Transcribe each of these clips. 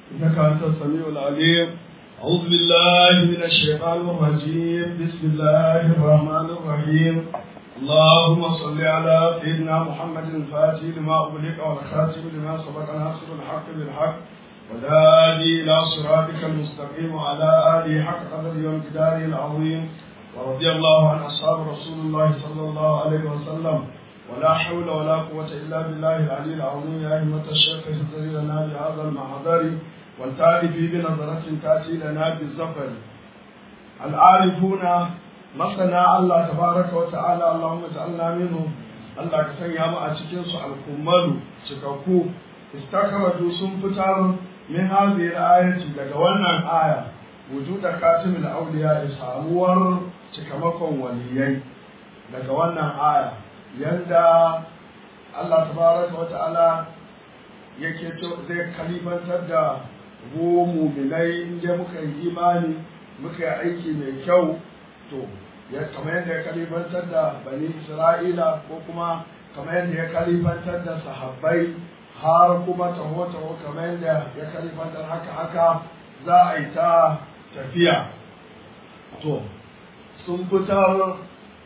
إنك أنت السميع العليم أعوذ بالله من الشيطان الرجيم بسم الله الرحمن الرحيم اللهم صل على سيدنا محمد الفاتح لما أغلق والخاتم لما سبق ناصر الحق بالحق والهادي إلى صراطك المستقيم وعلى آله حق قدره وامتداره العظيم ورضي الله عن أصحاب رسول الله صلى الله عليه وسلم ولا حول ولا قوة إلا بالله العلي العظيم يا أئمة الشيخ اهدر لنا بهذا المحضر والتعرف بنظرة تأتي لنا بالزفر العارفون مثنى الله تبارك وتعالى اللهم اجعلنا منهم Allah ka sanya mu a cikin su alkummalu cikakku istakaratu sun fitar min hadhihi ayati daga wannan aya wujuda katimul awliya samuwar cikamakon waliyai daga wannan aya yanda Allah tabaraka wa ta'ala yake to zai kalifantar da mu mu'minai inda muka yi imani muka yi aiki mai kyau to ya kamar yadda ya kalifantar da bani Isra'ila ko kuma kamar yadda ya kalifantar da sahabbai har kuma taho taho kamar yadda ya kalifantar haka haka za a yi ta tafiya to sun fitar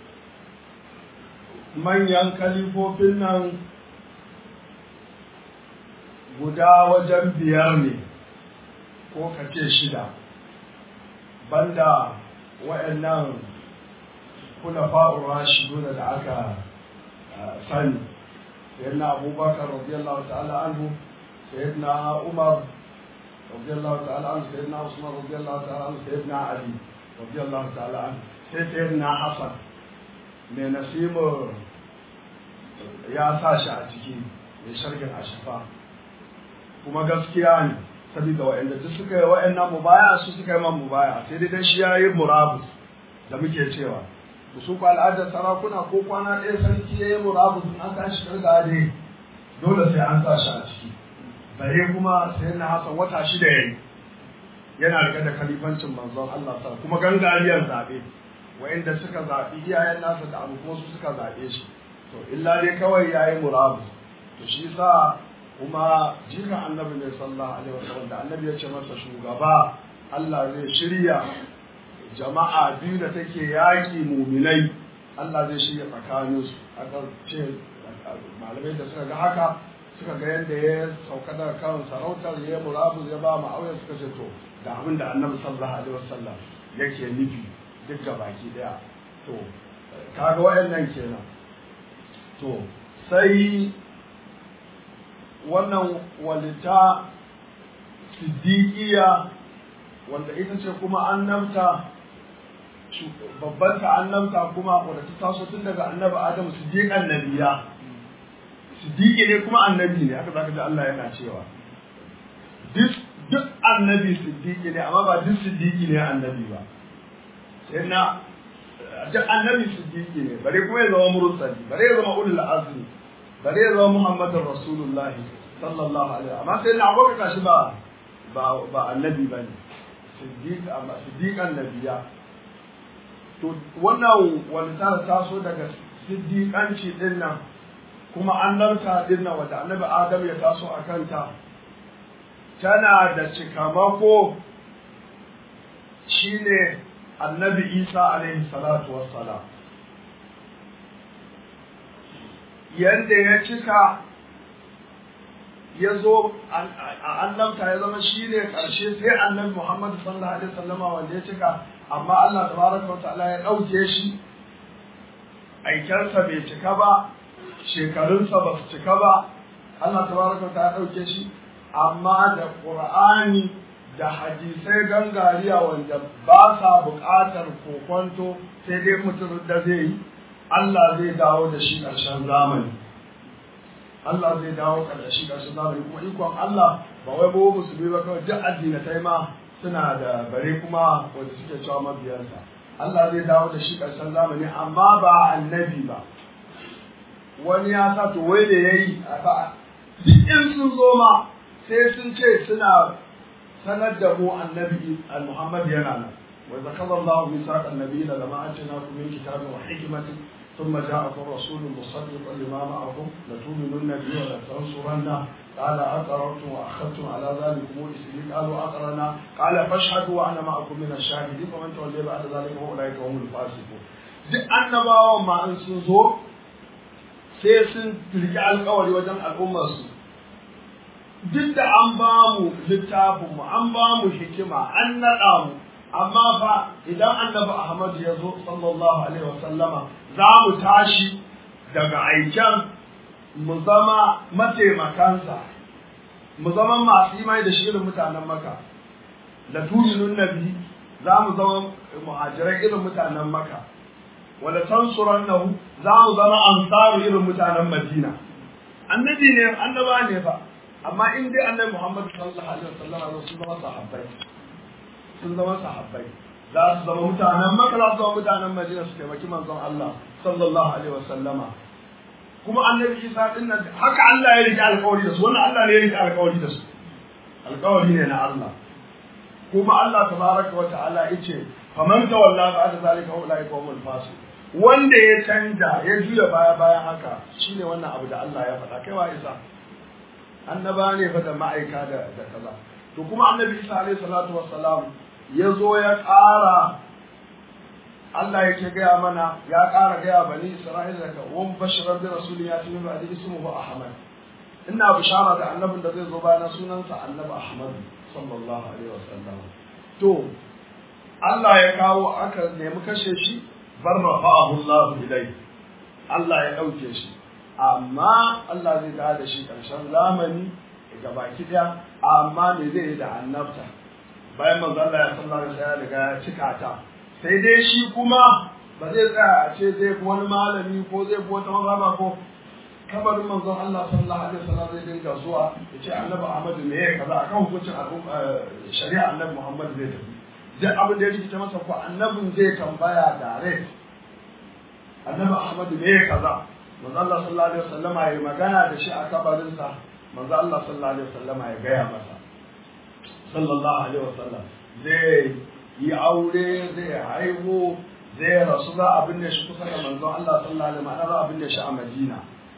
manyan kalifofin nan guda wajen biyar ne ko kace shida banda wa'annan kuna fa'ur rashiduna da aka sani sayyidina abubakar radiyallahu ta'ala anhu sayyidina umar radiyallahu ta'ala anhu sayyidina usman radiyallahu ta'ala anhu sayyidina ali radiyallahu ta'ala anhu sai sayyidina hasan mai nasimu ya sa shi a ciki mai sharhin ashifa kuma gaskiya ne saboda wa'anda duk suka yi wa'annan mubaya su suka yi man mubaya sai dai dan shi ya yi murabus da muke cewa da su ku al'adar sarakuna ko kwana ɗaya sarki ya yi murabus an tashi karga dai dole sai an sa shi a ciki bare kuma sai na hasan wata shida ya yi yana rike da kalifancin manzon Allah sa kuma gangariyar zaɓe wa'inda suka zaɓi iyayen nasa da abu kuma su suka zaɓe shi to illa dai kawai ya yi murabus to shi sa kuma jikan annabi ne sallallahu alaihi wasallam da annabi ya ce masa shugaba Allah zai shirya jama'a biyu da take yaƙi muminai Allah zai shirya tsakaninsu aka ce malamai da suka ga haka suka ga yadda ya sauka daga kan sarautar ya murabus ya ba mu auya suka ce to da abin da annabi sallallahu alaihi wasallam yake nufi duk ga baki daya to kaga wayannan kenan to sai wannan walita siddiqiya wanda ita ce kuma annabta babban ta annabta kuma wanda ta taso tun daga annabi adamu siddiqan nabiya siddiqi ne kuma annabi ne haka zaka ji Allah yana cewa duk duk annabi siddiqi ne amma ba duk siddiqi ne annabi ba sai na duk annabi siddiqi ne bare kuma ya zama mursali bare ya zama ulul azmi bare ya zama muhammadur rasulullahi sallallahu alaihi amma sai na abokan kashi ba ba ba annabi bane siddiq amma siddiqan nabiya to wannan wani ta taso daga siddiqanci din nan kuma annabta din nan wanda annabi adam ya taso a kanta tana da cikamako shine annabi isa alaihi salatu wassalam yadda ya cika ya zo a annabta ya zama shi ne ƙarshe sai annabi muhammadu sallallahu alaihi wasallama wanda ya cika amma allah tabaraka wa ta'ala ya ɗauke shi aikensa bai cika ba shekarunsa ba su cika ba allah tabaraka wa ta'ala ya ɗauke shi amma da ƙur'ani da hadisai gangariya wanda ba sa buƙatar kokonto sai dai mutum da zai yi Allah zai dawo da shi ƙarshen zamani Allah zai dawo da shi ƙarshen zamani kuma ikon Allah ba wai ba musulmi ba kawai duk addinatai ma suna da bare kuma wanda suke cewa mabiyarsa Allah zai dawo da shi ƙarshen zamani amma ba annabi ba wani ya sa to wai da yayi duk in sun zo ma sai sun ce suna sanar da mu annabi Muhammad yana nan wa zakara Allah bi saq annabi la lama atina kum min kitabin wa hikmatin ثم جاءكم رسول مصدق لما معكم لتؤمنن به ولتنصرنه قال أقررتم وأخذتم على ذلكم إسري قالوا أقرنا قال فاشهدوا وأنا معكم من الشاهدين ومن تولي بعد ذلك فأولئك هم الفاسقون duk annabawan ma in sun zo sai sun riƙe alƙawari wajen al'ummarsu duk da an ba mu littafinmu an ba mu hikima an naɗa mu amma fa idan annabi Ahmad ya zo sallallahu alaihi wasallama za mu tashi daga aiken mu zama mataimakansa mu zama masu imani da shirin mutanen maka da tuminun nabi za mu zama muhajirai irin mutanen maka wala tansurannahu za mu zama ansaru irin mutanen madina annabi ne annaba ne fa amma in dai annabi muhammad sallallahu alaihi wasallam sun zama sahabbai sun zama sahabbai za su zama mutanen maka za su zama mutanen madina su taimaki manzon Allah sallallahu alaihi wasallama kuma annabi isa din nan haka Allah ya rike alƙawari da su wannan Allah ne ya rike alƙawari da su alƙawari ne na Allah kuma Allah tabaraka wa ta'ala yace faman tawalla ba'da zalika ulai qawmul fasiq wanda ya canja ya juya baya bayan haka shine wannan abu da Allah ya faɗa kai wa isa annaba ne fa da ma'aika da da kaza to kuma annabi isa alaihi salatu wassalam ya zo ya ƙara Allah yake gaya mana ya ƙara gaya bani Isra'ila daga wan bashirar da rasulun ya tuni ba da ismuhu Ahmad ina bishara da annabin da zai zo bayan sunansa annabi Ahmad sallallahu alaihi wasallam to Allah ya kawo aka nemi kashe shi bar rafa'ahu Allah ilai Allah ya dauke shi amma Allah zai dawo da shi karshen zamani ga baki daya amma me zai yi da annabta bayan manzo Allah ya sallallahu alaihi wasallam daga ya cika ta sai dai shi kuma ba zai tsaya a ce zai fi wani malami ko zai fi wata mazhaba ko kabarin manzon Allah sallallahu alaihi wasallam zai dinga zuwa ya ce annabi Ahmad me ya kaza akan hukuncin shari'a annabi Muhammad zai tafi duk abin da ya rikita masa ko annabin zai tambaya dare annabi Ahmad me ya kaza manzon Allah sallallahu alaihi wasallam ya magana da shi a kabarinsa manzon Allah sallallahu alaihi wasallam ya gaya masa sallallahu alaihi wasallam zai yi aure zai haihu zai rasu za a binne shi kusa da manzon Allah sallallahu alaihi wasallam za a binne shi a Madina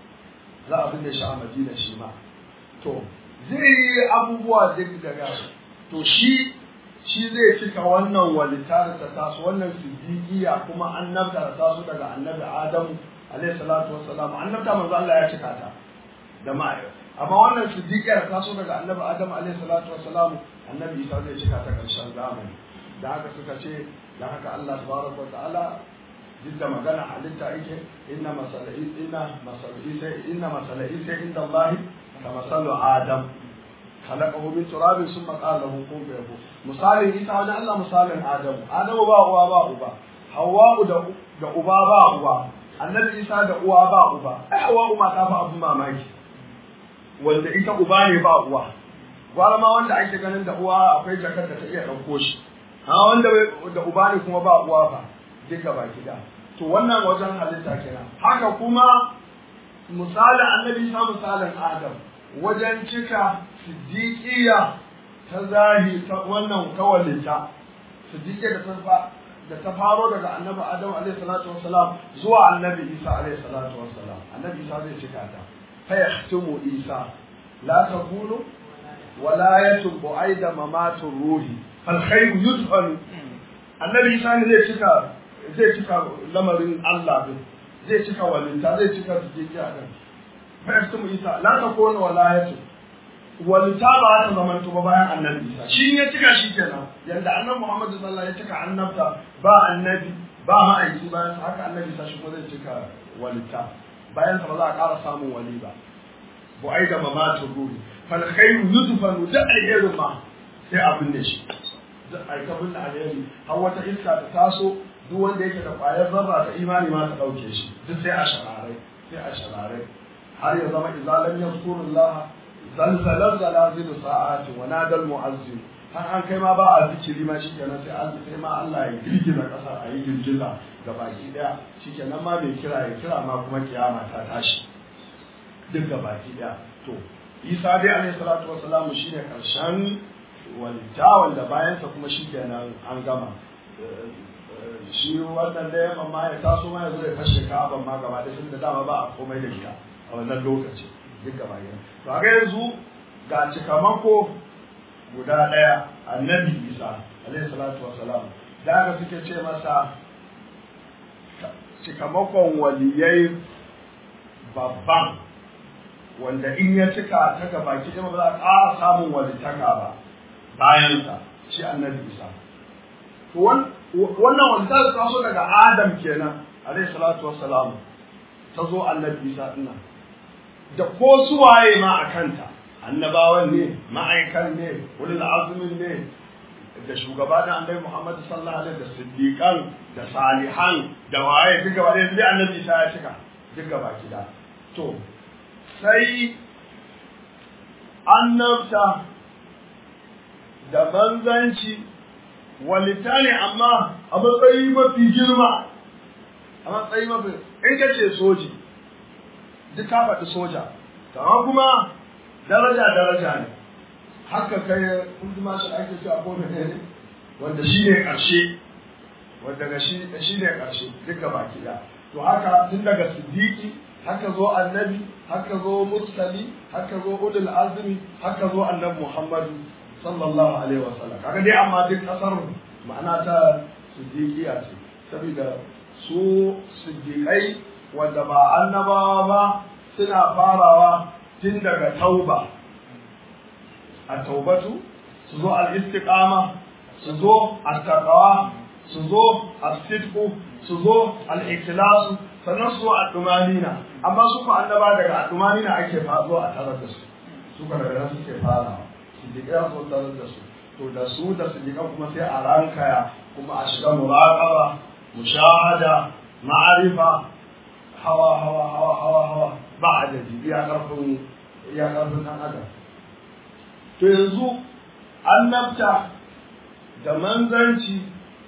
za a binne shi a Madina shi ma to zai yi abubuwa duk daga to shi shi zai cika wannan walitar ta taso wannan siddiqiya kuma annabta ta taso daga annabi Adamu alaihi salatu wassalam annabta manzo Allah ya cika ta da ma'a amma wannan siddiqiya ta taso daga annabi Adamu alaihi salatu wassalam annabi Isa zai cika ta karshen zamani da haka suka ce da haka Allah tabaraka wa ta'ala duk da magana halitta yake inna masala'i inna masala'i sai inna masala'i sai inda Allah ka masalu Adam khalaqahu min turabin summa qala lahu kun fayakun misalin Isa wajen Allah misalin Adamu Adamu ba uwa ba uba Hawwa'u da da uba ba uba Annabi Isa da uwa ba uba ai Hawwa'u ma ta fa abun mamaki wanda ita uba ne ba uwa gwara ma wanda ake ganin da uwa akwai jakar da ta iya ɗauko shi ha wanda da uba ne kuma ba uwa fa duka baki da to wannan wajen halitta kenan haka kuma misalin annabi sa misalin adam wajen cika siddiqiya ta zahi ta wannan kawalita siddiqiya da ta da ta faro daga annabi adam alaihi salatu wassalam zuwa annabi isa alaihi salatu wassalam annabi isa zai cika ta fa yahtumu isa la takunu walayatun bu'aida mamatun ruhi alkhairu yudfalu annabi isa ne zai cika zai cika lamarin Allah din zai cika walinta zai cika tijiya din fa isa la takunu walayatu walinta ba ta zaman ba bayan annabi isa shi ya cika shi kenan yanda annabi Muhammad sallallahu alaihi wasallam ya cika annabta ba annabi ba ma'aiki bayan haka annabi isa shi kuma zai cika walinta bayan sa ba za a ƙara samun wali ba bu'aida mamatun ruhi fal khairu yudfanu da alherin ma sai abin da shi duk aikabin da alheri har wata iska ta taso duk wanda yake da ƙwayar zarra ta imani ma ta ɗauke shi duk sai a shararai sai a shararai har ya zama izalam yazkurullah zalzalar zalazilu sa'ati wa nadal mu'azzim har an kai ma ba a zikiri ma shikenan sai an sai ma Allah ya girgiza ƙasa a yi girgiza ga baki daya shikenan ma bai kira ya kira ma kuma kiyama ta tashi duk ga baki daya to Isa dai alaihi salatu wassalamu shine karshen walita wanda bayansa kuma shi kenan an gama shi wannan da yamma ma ya taso ma ya zo ya fashe ka'aban ma gaba da sun da dama ba a komai da ita a wannan lokaci duk gaba ɗaya to a ga yanzu ga cikamako guda ɗaya annabi isa alaihi salatu wassalam da aka suke ce masa cikamakon waliyai babban wanda in ya cika ta gaba ki ba za a ƙara samun walitaka ba bayansa shi annabi isa to wannan walitaka ta so daga adam kenan alaihi salatu wassalam ta zo annabi isa dinnan da ko suwaye ma a kanta annabawan ne ma'aikan ne ulul azumin ne da shugaba da annabi Muhammad sallallahu alaihi da siddiqan da salihan da waye duka ba dai annabi Isa ya cika duka ba kida to sai annabta da manzanci walita ne amma a matsayi mafi girma a matsayi mafi in ka ce soji duk ka faɗi soja amma kuma daraja daraja ne haka kai kuma shi ake cewa ko ne wanda shi ne ƙarshe wanda ga shi ne ƙarshe duka baki da to haka tun daga siddiqi haka zo annabi haka zo mursali haka zo ulul azmi haka zo annabi muhammadu sallallahu alaihi wasallam kaga dai amma duk kasar ma'ana ta siddiqiya ce saboda su siddiqai wanda ba annabawa ba suna farawa tun daga tauba a taubatu su zo al-istiqama su zo at-taqwa su zo as-sidqu su zo al-ikhlasu sannan su zo ad-dumanina amma su ko annaba daga ad-dumanina ake fazo a tarar da su su ka daga nan suke fara siddiqa su tarar da su to da su da siddiqa kuma sai a rankaya kuma a shiga muraqaba mushahada ma'arifa hawa hawa hawa hawa hawa ba adadi iya karfin iya karfin dan adam to yanzu annabta da manzanci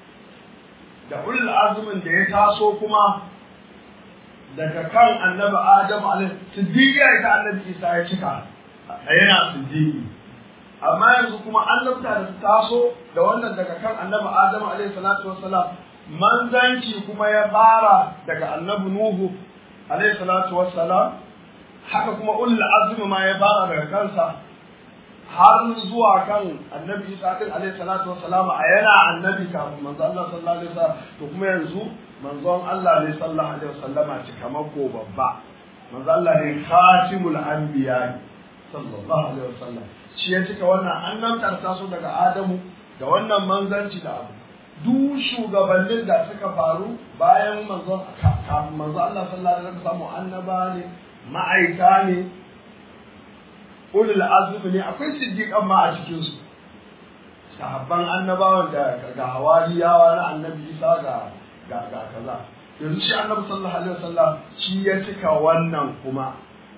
da ulul azumin da ya taso kuma daga kan annabi Adam alaihi siddiqi ya ta annabi Isa ya cika yana siddiqi amma yanzu kuma annabta da taso da wannan daga kan annabi Adam alaihi salatu wassalam manzanci kuma ya fara daga annabi Nuhu alaihi salatu wassalam haka kuma ulul azmi ma ya fara daga kansa har zuwa kan annabi Isa din alaihi salatu wassalam a yana annabi kafin manzo Allah sallallahu alaihi wasallam to kuma yanzu manzon Allah ne sallallahu alaihi wasallama cikamako babba manzo Allah ne khatimul anbiya sallallahu alaihi wasallam shi ya cika wannan annabtar taso daga Adamu da wannan manzanci da abu duk shugabannin da suka faru bayan manzon kafin manzo Allah sallallahu alaihi wasallam annaba ne ma'aika ne ulul azmi ne akwai siddiqan ma a cikin su sahabban annabawan da ga hawariyawa na annabi Isa ga ga ga kaza yanzu shi annabi sallallahu alaihi wasallam shi ya cika wannan kuma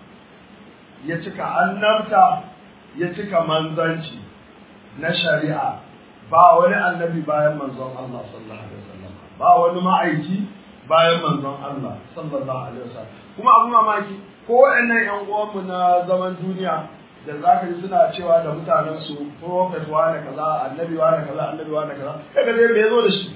ya cika annabta ya cika manzanci na shari'a ba wani annabi bayan manzon Allah sallallahu alaihi wasallam ba wani ma'aiki bayan manzon Allah sallallahu alaihi wasallam kuma abu mamaki ko waɗannan ƴan uwanmu na zaman duniya da za ka ji suna cewa da mutanen su prophet wa da kaza annabi wa da kaza annabi wa da kaza kaga dai me zo da shi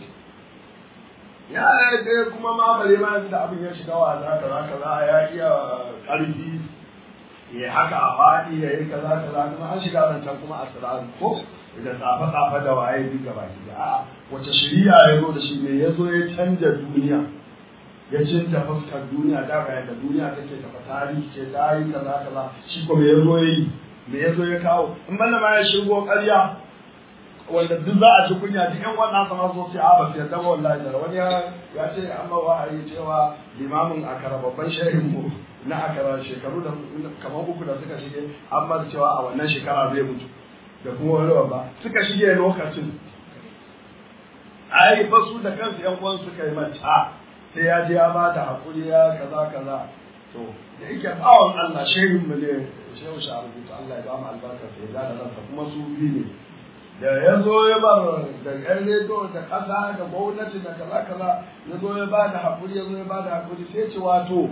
ya dai kuma ma bare ma da abin ya shiga wa za kaza kaza ya iya karfi ya haka a faɗi ya yi kaza kaza kuma an shiga zancen kuma a sirari ko da tsafe tsafe da waye duk gaba ki a'a wace shari'a ya zo da shi ne ya zo ya canja duniya ya cinta fuskar duniya da bayan da duniya take tafa tarihi ce ta yi kaza kaza shi ko me ya zo ya yi me ya zo ya kawo in banda ma ya shigo ƙarya wanda duk za a ci kunya duk yan wannan sama so sai a ba su yarda ba wallahi da wani ya ce amma wahayi cewa limamin akara babban shehin mu na akara shekaru da kamar uku da suka shige an ba cewa a wannan shekara zai mutu da kuma wani babba suka shige lokacin ai ba su da kansu yan uwan suka yi mata sai ya je ya ba da hakuri ya kaza kaza to da yake bawan Allah shehin mu ne shehu sha rubuta Allah ya ba mu albarka sai da ransa kuma su bi ne da ya zo ya bar da ƴan rediyo da ƙasa da gwamnati da kaza kaza ya zo ya ba da hakuri ya zo ya ba da hakuri sai ce wato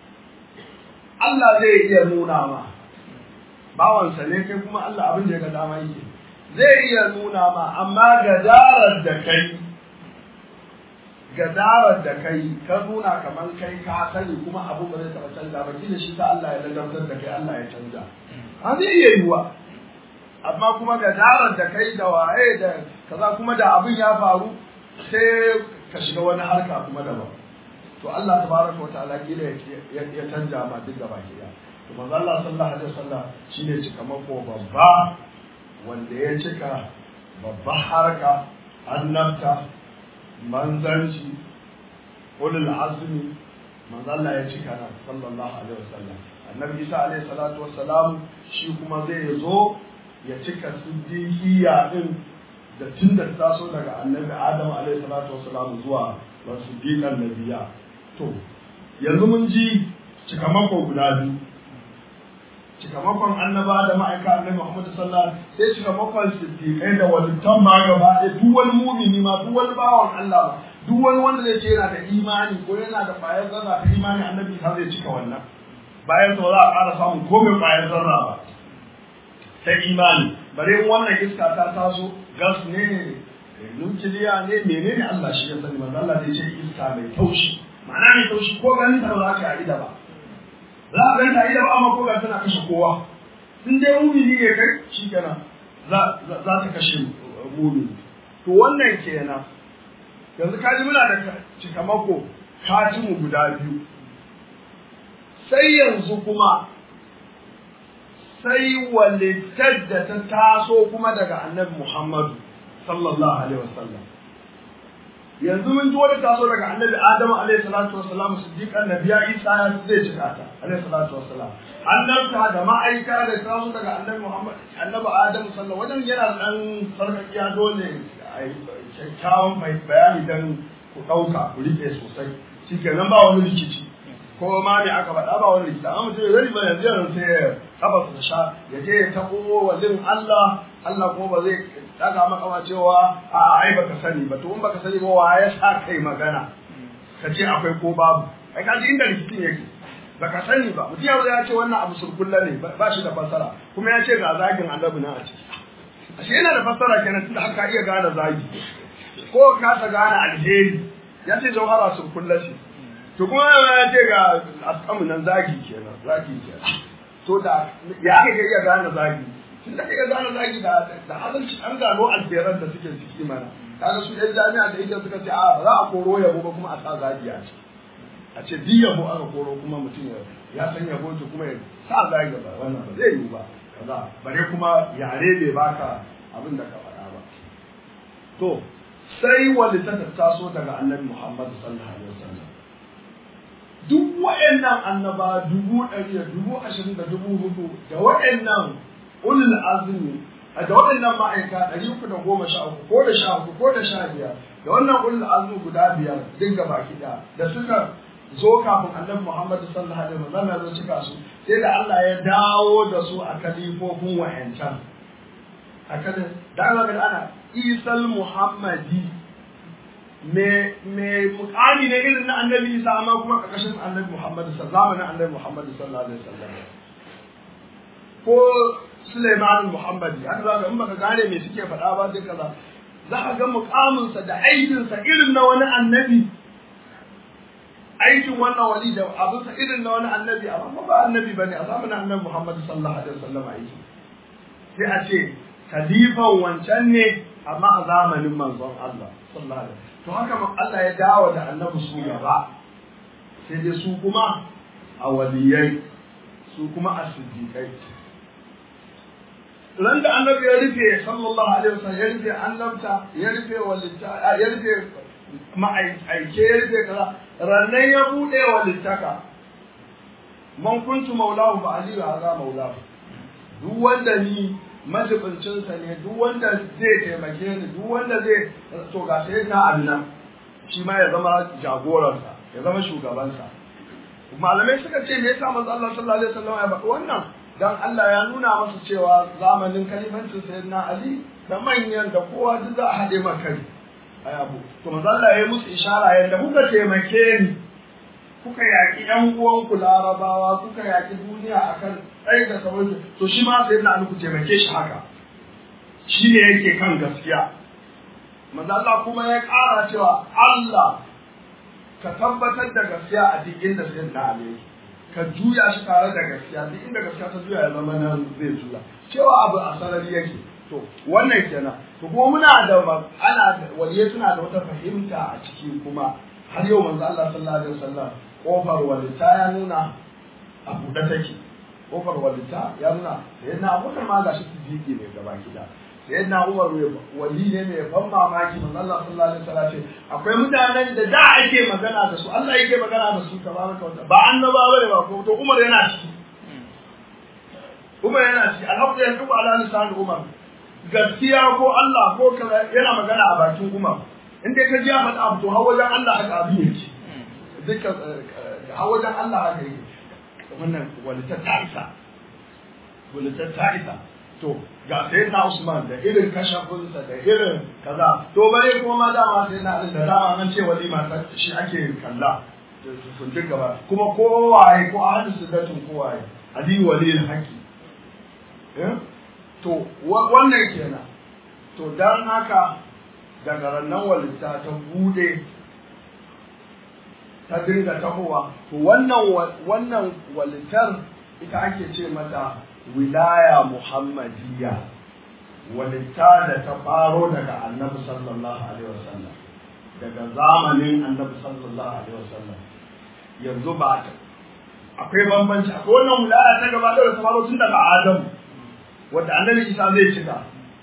Allah zai iya nuna ma bawansa ne kai kuma Allah abin da ya ga dama yake zai iya nuna ma amma gadarar da kai gadarar da kai ka nuna kamar kai ka sani kuma abu ba zai taɓa canza ba kila shi ta Allah ya ladabtar da kai Allah ya canza a zai iya yiwuwa amma kuma gadarar da kai da waye da kaza kuma da abin ya faru sai ka shiga wani harka kuma daban to Allah tabaraka wa ta'ala kila ya canja ma duk gaba ki to manzo Allah sallallahu alaihi wasallam shine cikamako babba wanda ya cika babban harka annabta manzanci ulul azmi manzo Allah ya cika nan sallallahu alaihi wasallam annabi Isa alaihi salatu wassalam shi kuma zai zo ya cika siddiqiyya din da tun da taso daga annabi Adam alaihi salatu wassalam zuwa wa siddiqan nabiyya to yanzu mun ji cikamako guda biyu cikamakon annaba da ma'aika annabi Muhammad sallallahu alaihi wasallam sai cikamakon siddiqai da walittan ma gaba ɗaya duk wani mumini ma duk wani bawan Allah ma duk wani wanda zai ce yana da imani ko yana da ƙwayar zarra ta imani annabi sa zai cika wannan bayan sa za a ƙara samun komai ƙwayar zarra ba ta imani bare in wannan iska ta taso gas ne nukiliya ne menene Allah shi ya sani manzo Allah zai ce iska mai taushi ma'ana mai taushi ko ganin ta ba za ka yi da ba za a ganta ida ba amma koga tana kashe kowa in dai mumini ne kai shi kenan za ta kashe mumini to wannan kenan yanzu kaji muna da cikamako katimu guda biyu sai yanzu kuma sai walittar da ta taso kuma daga annabi Muhammadu sallallahu alaihi wasallam yanzu mun ji wani taso daga annabi Adamu alaihi salatu wassalam siddiqan nabiya Isa ya zai cika ta alaihi salatu wassalam annabta da ma'aika da taso daga annabi Muhammad annabi Adamu sallallahu wajen yana dan sarkakiya dole kyakkyawan bayani dan ku dauka ku rike sosai shikenan ba wani rikici ko ma me aka faɗa ba wani rikici amma mutum ya zari ba yanzu yanzu sai ya kafa su sha ya je ya tabo wazin Allah Allah kuma ba zai daga maka ma cewa a ai baka sani ba to in baka sani ba wa ya sa kai magana ka ce akwai ko babu ai ka ji inda rikicin yake baka sani ba mutum ya ce wannan abu surkulla ne ba shi da fassara kuma ya ce ga zagin annabi na a ciki ashe yana da fassara kenan tunda haka iya gane zagi ko ka ta gane alheri ya ce jauhara surkulla ce to kuma ya ce ga askamu nan zagi kenan zagi kenan to da ya ka iya gane zagi tun da kai gane zagi da da adalci an gano alheran da suke ciki mana kaga su yan jami'a da yake suka ce a za a koro yabo ba kuma a sa zagi a ciki a ce duk yabo aka koro kuma mutum ya san yabo to kuma ya sa zagi ba wannan ba zai yiwu ba kaza bare kuma yare bai baka abin da ka faɗa ba to sai wanda ta taso daga annabi Muhammad sallallahu alaihi wasallam duk waɗannan annaba dubu ɗari da dubu ashirin da dubu hudu da waɗannan ulul azmi da waɗannan ma'aika ɗari uku da goma sha uku ko da sha uku ko da sha biyar da wannan ulul azmi guda biyar duk gaba ɗaya da suka zo kafin annabi Muhammad sallallahu alaihi wasallam ya zo cika su sai da Allah ya dawo da su a kalifofin wayancan a kan da Allah ga ana Isal Muhammadi me me mukami ne irin na annabi Isa amma kuma kakashin annabi Muhammad sallallahu alaihi annabi Muhammad sallallahu alaihi wasallam ko Sulaiman Muhammadi an za ga in baka gane me suke faɗa ba duka za za ka ga mukaminsa da aikinsa irin na wani annabi aikin wannan wali da abinsa irin na wani annabi amma ba annabi bane a zamanin annabi Muhammad sallallahu alaihi wasallam aiki sai a ce khalifan wancan ne amma a zamanin manzon Allah sallallahu alaihi to haka Allah ya dawo da annabi su gaba sai dai su kuma a waliyai su kuma a siddiqai ran da annabi ya rufe sallallahu alaihi wasallam ya rufe annabta ya rufe walita ya rufe ma'aike ya rufe kaza rannan ya bude walittaka man kuntu maulahu fa aliyu hadha maulahu duk wanda ni majibincinsa ne duk wanda zai taimake ni duk wanda zai to ga sai na Allah shi ma ya zama jagoransa ya zama shugabansa malamai suka ce me yasa manzo Allah sallallahu alaihi wasallam ya faɗi wannan dan Allah ya nuna masa cewa zamanin kalifancin sayyidina Ali da manyan da kowa duk za a haɗe maka ai abu to manzo Allah ya yi musu ishara yadda kuka taimake ni kuka yaƙi ƴan uwanku larabawa kuka yaƙi duniya akan tsaye da sauransu to shi ma sai na ku taimake shi haka shi ne yake kan gaskiya manzo Allah kuma ya ƙara cewa Allah ka tabbatar da gaskiya a duk inda sai na ali ka juya shi tare da gaskiya duk inda gaskiya ta juya ya zama nan zai juya cewa abu a sarari yake to wannan kenan to kuma muna da ana waliye suna da wata fahimta a ciki kuma har yau manzo Allah sallallahu alaihi wasallam kofar walita ya nuna a buɗe take kofar walita ya nuna sai na abubakar ma gashi siddiqi ne gaba gida sai na umar wali ne mai ban mamaki manzo Allah sallallahu alaihi wasallam ce akwai mutanen da da ake magana da su Allah yake magana da su tabaraka wa ba annabawa ne ba ko to umar yana ciki umar yana ciki alhamdulillah duk ala lisan umar gaskiya ko Allah ko kaza yana magana a bakin umar in dai ka ji ya faɗa abu to har wajen Allah haka abin yake duka har wajen Allah haka yake wannan walita ta isa walita ta isa to ga sai na Usman da irin kashafinsa da irin kaza to bare kuma ma dama sai na da dama an ce walima ta shi ake kalla sun dinga ba kuma kowaye ko ahadu sidatun kowaye ali walil haqi to wannan kenan to dan haka daga rannan walita ta bude ta dinga tahowa to wannan wannan walitar ita ake ce mata wilaya muhammadiyya walitta da ta faro daga annabi sallallahu alaihi wasallam daga zamanin annabi sallallahu alaihi wasallam yanzu ba ta akwai bambanci akwai wannan wilaya ta gaba da ta faro tun daga adamu wanda annabi isa zai cika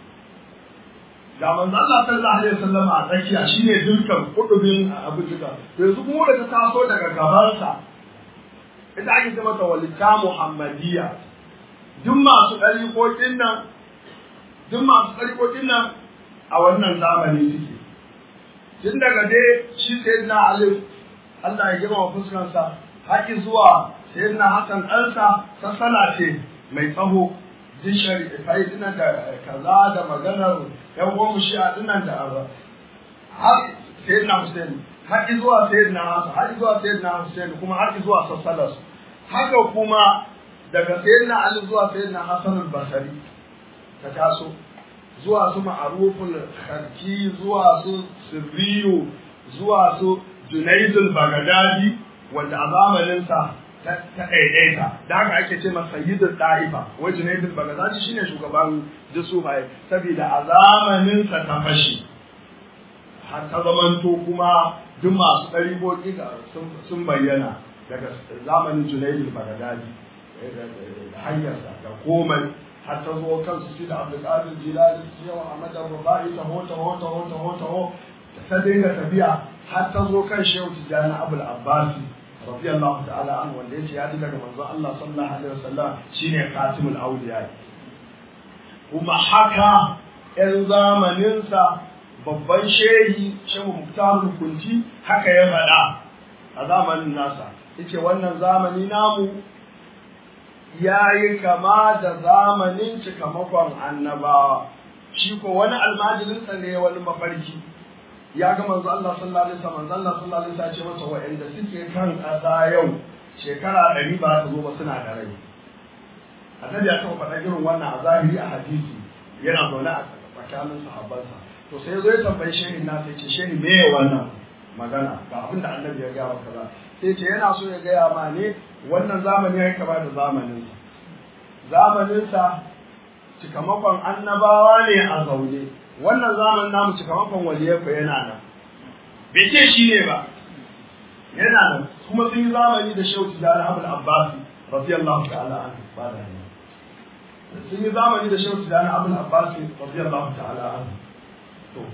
ga manzo Allah sallallahu alaihi wasallam a tsakiya shine dukkan kudubin abu duka yanzu kuma da ta taso daga gabansa ita ake ce mata walita muhammadiyya duk masu ɗariƙoƙin nan duk masu ɗariƙoƙin nan a wannan zamani suke tun daga dai shi sai na alif Allah ya girma fuskansa haƙi zuwa sai na hakan ɗansa sassana ce mai tsaho duk shari'ai dinan da kaza da maganar yan uwan shi a dinan da arba har sai na Hussein haƙi zuwa sai na Hassan haƙi zuwa sai na Hussein kuma haƙi zuwa sassalas haka kuma daga sayyidina Ali zuwa sayyidina Hassan al-Basri ta taso zuwa su ma'aruful kharki zuwa su sirriyu zuwa su Junayd al-Baghdadi wanda a zamanin sa ta ɗaiɗaita da haka ake ce masa sayyidul da'ifa wai Junayd al-Baghdadi shine shugaban Jusufai saboda a zamanin sa ta fashi har ta zamanto kuma duk masu ɗariƙoƙi sun bayyana daga zamanin Junayd al-Baghdadi hanyarsa da komai har ta zo kansu shi da Abdulkadir Jilani su yawa Ahmad Rubai taho taho taho taho taho ta dinga tafiya har ta zo kan Shehu Tijani Abul Abbasi radiyallahu ta'ala anhu wanda yace ya ji daga manzon Allah sallallahu alaihi wasallam shine Khatimul Awliya kuma haka ƴan zamaninsa babban shehi Shehu Muktar Kunti haka ya faɗa a zamanin nasa yace wannan zamani namu ya yi kama da zamanin cikamakon annabawa shi ko wani almajirinsa ne wani mafarki ya ga manzo Allah sallallahu alaihi wasallam manzo Allah sallallahu alaihi wasallam ce masa wa'anda suke kan ƙasa yau shekara ɗari ba ta zo ba suna da rai annabi ya taɓa faɗa irin wannan a zahiri a hadisi yana zaune a tsakanin sahabbansa to sai zo ya tambayi shehin nasa ya ce shehin me ya wannan magana ga abin da annabi ya gaya maka ba sai ce yana so ya gaya ma ne wannan zamani ya kama da zamaninsa zamaninsa cikamakon annabawa ne a zaune wannan zamanin namu cikamakon waliyai ko yana nan bai ce shi ne ba yana nan kuma sun yi zamani da shehu tijjani abul abbasi radiyallahu ta'ala an ba da hanyar sun yi zamani da shehu tijjani abul abbasi radiyallahu ta'ala an to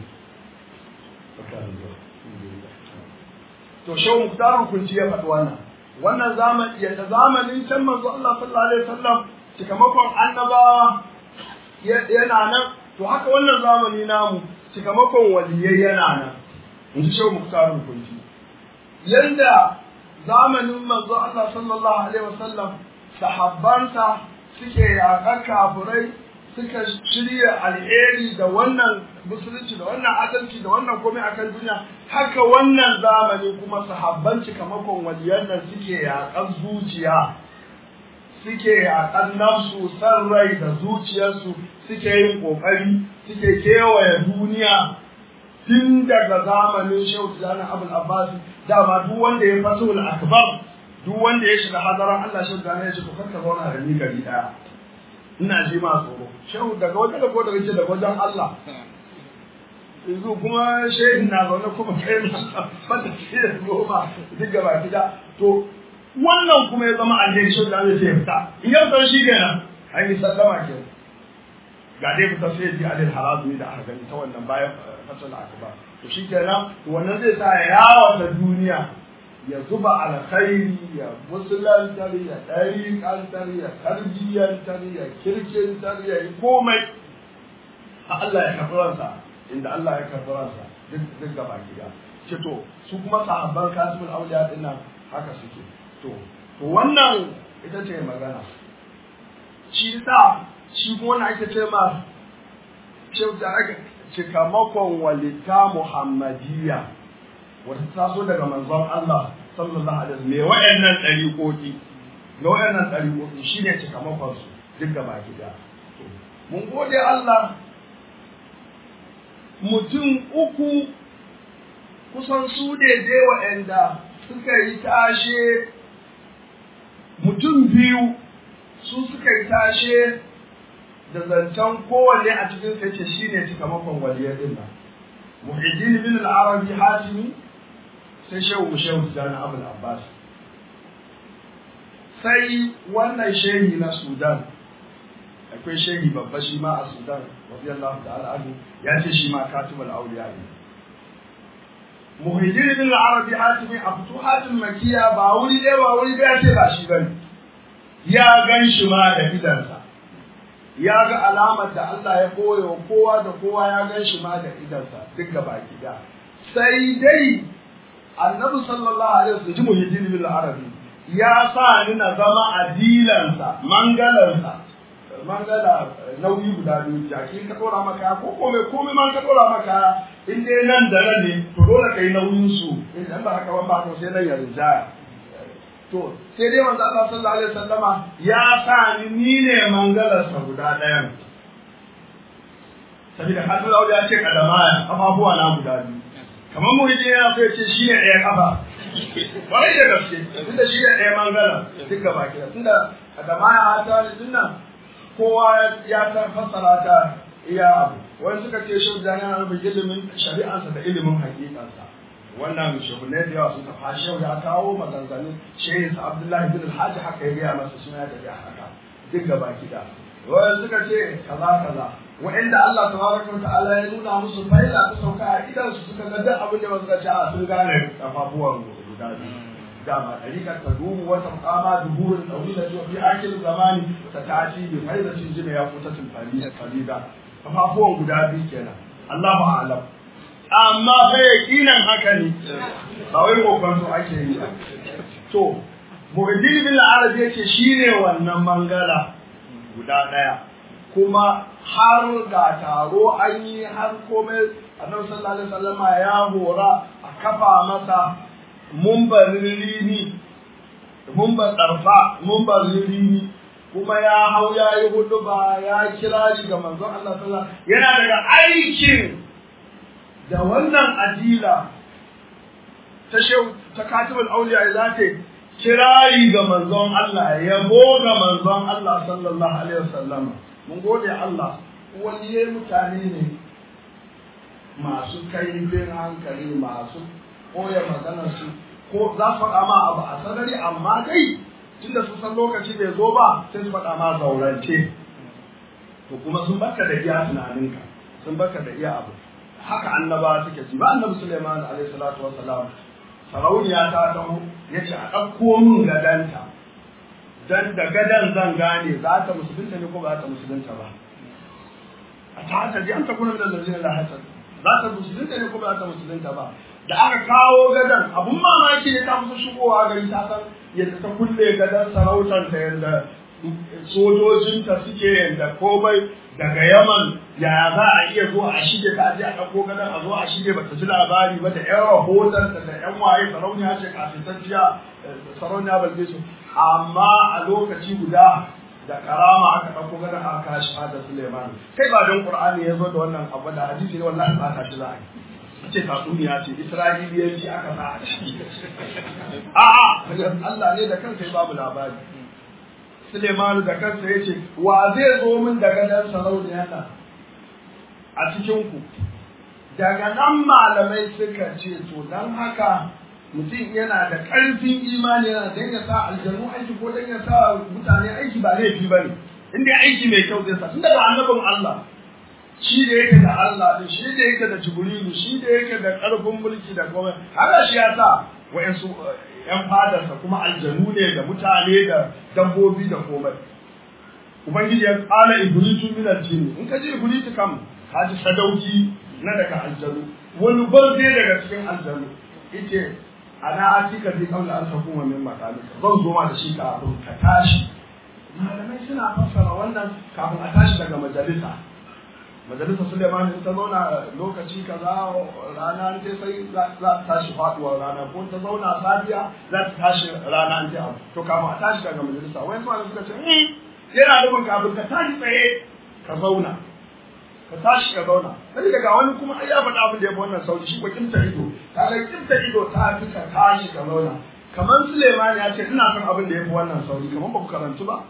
to shehu muktarun kunci ya faɗi wannan wannan zamani yadda zamanin can manzo Allah sallallahu alaihi wasallam cikamakon annabawa yana nan to haka wannan zamani namu cikamakon waliyai yana nan in ji shehu muktarun kunci yanda zamanin manzo Allah sallallahu alaihi wasallam sahabbansa suke yaƙar kafirai suka shirya alheri da wannan musulunci da wannan adalci da wannan komai akan duniya haka wannan zamani kuma sahabban cikamakon waliyan nan suke yaƙar zuciya suke yaƙar nafsu san rai da zuciyarsu suke yin ƙoƙari suke kewaye duniya tun daga zamanin shehu tijjani abul abbas dama duk wanda ya faso akbar duk wanda ya shiga hadaran Allah shehu tijjani ya ce to kanka zauna da ni gari daya ina ji ma tsoro shehu daga wajen da ko daga ce daga wajen Allah yanzu kuma shehin na zaune kuma kai na fata ce da goma duk gaba gida to wannan kuma ya zama alheri shehu tijjani ya fita in yau sau shi kenan an yi sallama kenan ga dai fita sai ji alil harazu da aka gani ta wannan bayan fatal akbar to shi kenan wannan zai sa ya yawata duniya ya zuba alkhairi ya musulantar ya ɗariƙantar ya tarbiyyantar ya kirkintar ya yi komai a Allah ya karɓi ransa inda Allah ya karɓi ransa duk gaba gida ce to su kuma sahabban kasimul auliya din nan haka suke to to wannan ita ce magana shi sa shi kuma wani ake ce ma shehu da aka cikamakon walita muhammadiyya wata taso daga manzon Allah sallallahu alaihi wasallam me wayannan dariƙoƙi me wayannan dariƙoƙi shine cikamakon su duk gaba gida mun gode Allah mutum uku kusan su ne dai wa'anda suka yi tashe mutum biyu su suka yi tashe da zancen kowanne a cikin sai ce shi ne cikamakon waliyar din nan muhiddin bin al-arabi hatimi sai shehu shehu tijani abul abbas sai wannan shehi na sudan akwai shehi babba shi ma a sudan radiyallahu ta'ala anhu ya ce shi ma katibul awliya ne muhiddin bin al-arabi hatimi a futuhatul makiya ba wuri ɗaya ba wuri ɗaya ce ba shi bane ya gan shi ma da idansa ya ga alamar da Allah ya koya wa kowa da kowa ya gan shi ma da idansa duk gaba gida sai dai annabi sallallahu alaihi wasallam ji muhiddin bil arabi ya sa ni na zama adilansa mangalansa mangala nauyi guda biyu jaki ka dora maka ko komai komai man ka dora maka in dai nan da nan ne to dole kai nauyin su idan ba haka ba to sai nan ya rinjaya to sai dai manzo Allah sallallahu alaihi wasallama ya sa ni ni ne mangalarsa guda ɗayan saboda hadin Allah ya ce kadama kafafuwa na guda biyu kamar mu yaje yana so ya ce shi ne ɗaya kafa wai da gaske tunda shi ne ɗaya mangala duk gaba ki tunda kadama ya ta ne dinnan kowa ya ta fassara ta iya abu wani suka ce shi da yana nufin ilimin shari'ansa da ilimin hakikansa wannan shehunai da yawa sun tafa shehu ya kawo maganganun shehin sa abdullahi bin alhaji haka ya gaya masa suna da ya haka duk gaba kida wani suka ce kaza kaza wa'inda Allah tabaraka wa ta'ala ya nuna musu faila ta sauka a idan su suka ga duk abin da ba suka ce a sun gane kafafuwan guda biyu dama ɗarikar ta duhu wata kama duhurin ɗaurila ta fi akil zamani ta tashi bi faidatin jina ya kutatin farida kafafuwan guda biyu kenan Allahu a'lam amma fa yaqinan haka ne ba wai kokon so ake yi ba to muhaddin bin arabi yace shine wannan mangala guda daya kuma har ga taro an yi har komai annabi sallallahu alaihi wasallama ya hora a kafa masa mumbarin rini mumbar darfa mumbarin rini kuma ya hau ya yi hudu ba ya kirari ga manzon Allah sallallahu alaihi yana daga aikin da wannan adila ta shehu ta katibul auliya za ta kirari ga manzon Allah yabo ga manzon Allah sallallahu alaihi wasallam mun gode Allah waliyai mutane ne masu kaifin hankali masu koya maganar su ko za su faɗa ma abu a sanari amma dai tunda sun san lokaci bai zo ba sai su faɗa ma zaurance to kuma sun baka da iya tunaninka sun baka da iya abu haka annaba suke ci ba annabi Sulaiman alaihi salatu wassalam sarauniya ta dawo yace a ɗauko min gadanta dan da gadan zan gane za ta musulunta ne ko ba ta musulunta ba a ta hata ji an ta kuna da lalzina la hasad za ta musulunta ne ko ba ta musulunta ba da aka kawo gadan abun mamaki ne ta musu shigowa gari ta san yadda ta kulle gadan sarautar ta yadda sojojinta suke yadda komai daga yaman ya za a iya zuwa a shige ta je a ɗauko gadon a zo a shige ba ta ji labari ba da yan rahoton da da yan waye sarauniya ce kafintacciya sarauniya balbe su amma a lokaci guda da karama aka ɗauko gadon aka kashi fada suleiman kai ba don qur'ani ya zo da wannan abu da hadisi ne wallahi ba ta shi za a yi ce tatsuniya ce isra'iliyanci aka sa a ciki a'a Allah ne da kansa ya babu labari Suleimanu da kansa ya ce wa zai zo min daga nan sarauniyar nan a cikin ku daga nan malamai suka ce to dan haka mutum yana da ƙarfin imani yana dan ya sa aljanu aiki ko dan ya sa mutane aiki ba laifi ba ne in dai aiki mai kyau zai sa tun daga annabin Allah shi da yake da Allah din shi da yake da Jibrilu shi da yake da ƙarfin mulki da komai haka shi ya sa wa'ansu ƴan fadarsa kuma aljanu ne da mutane da dabbobi da komai ubangiji ya tsala ibritu min aljin in ka ji ibritu kam ka ji sadauki na daga aljanu wani barde daga cikin aljanu yace ana atika bi qawli an takuma min maqalika zan zo ma da shi kafin ka tashi malamai suna fassara wannan kafin a tashi daga majalisa majalisa Suleiman in ta zauna lokaci kaza rana ta sai za ta tashi faduwar rana ko ta zauna safiya za ta tashi rana an ta to kafin a tashi daga majalisa wani su suka ce yana nufin kafin ka tashi tsaye ka zauna ka tashi ka zauna sai daga wani kuma ai ya faɗa abin da ya fi wannan sauki shi ko kimta ido kaga kimta ido ta fi ka tashi ka zauna kamar Suleiman ya ce ina son abin da ya fi wannan sauki kamar ba ku karantu ba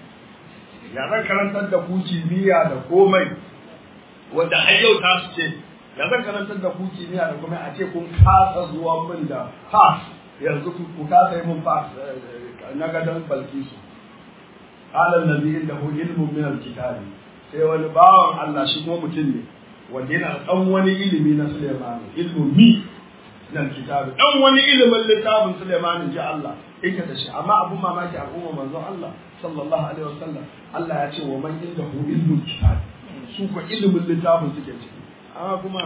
ya zan karantar da ku kimiyya da komai wanda har yau ta su ce ya zan karantar da ku kimiyya da komai a ce kun kasa zuwa min da pass yanzu ku kasa yi mun pass na gadon balkisu halan nabi inda hu ilmun min alkitabi sai wani bawan Allah shi kuma mutum ne wanda yana da dan wani ilimi na Sulaiman ilmun mi na alkitabi dan wani ilimin littafin Sulaiman ji Allah yake da shi amma abun mamaki al'umma manzon Allah sallallahu alaihi wasallam Allah ya ce wa man inda hu ilmun kitabi su ko ilimin littafin suke ciki amma kuma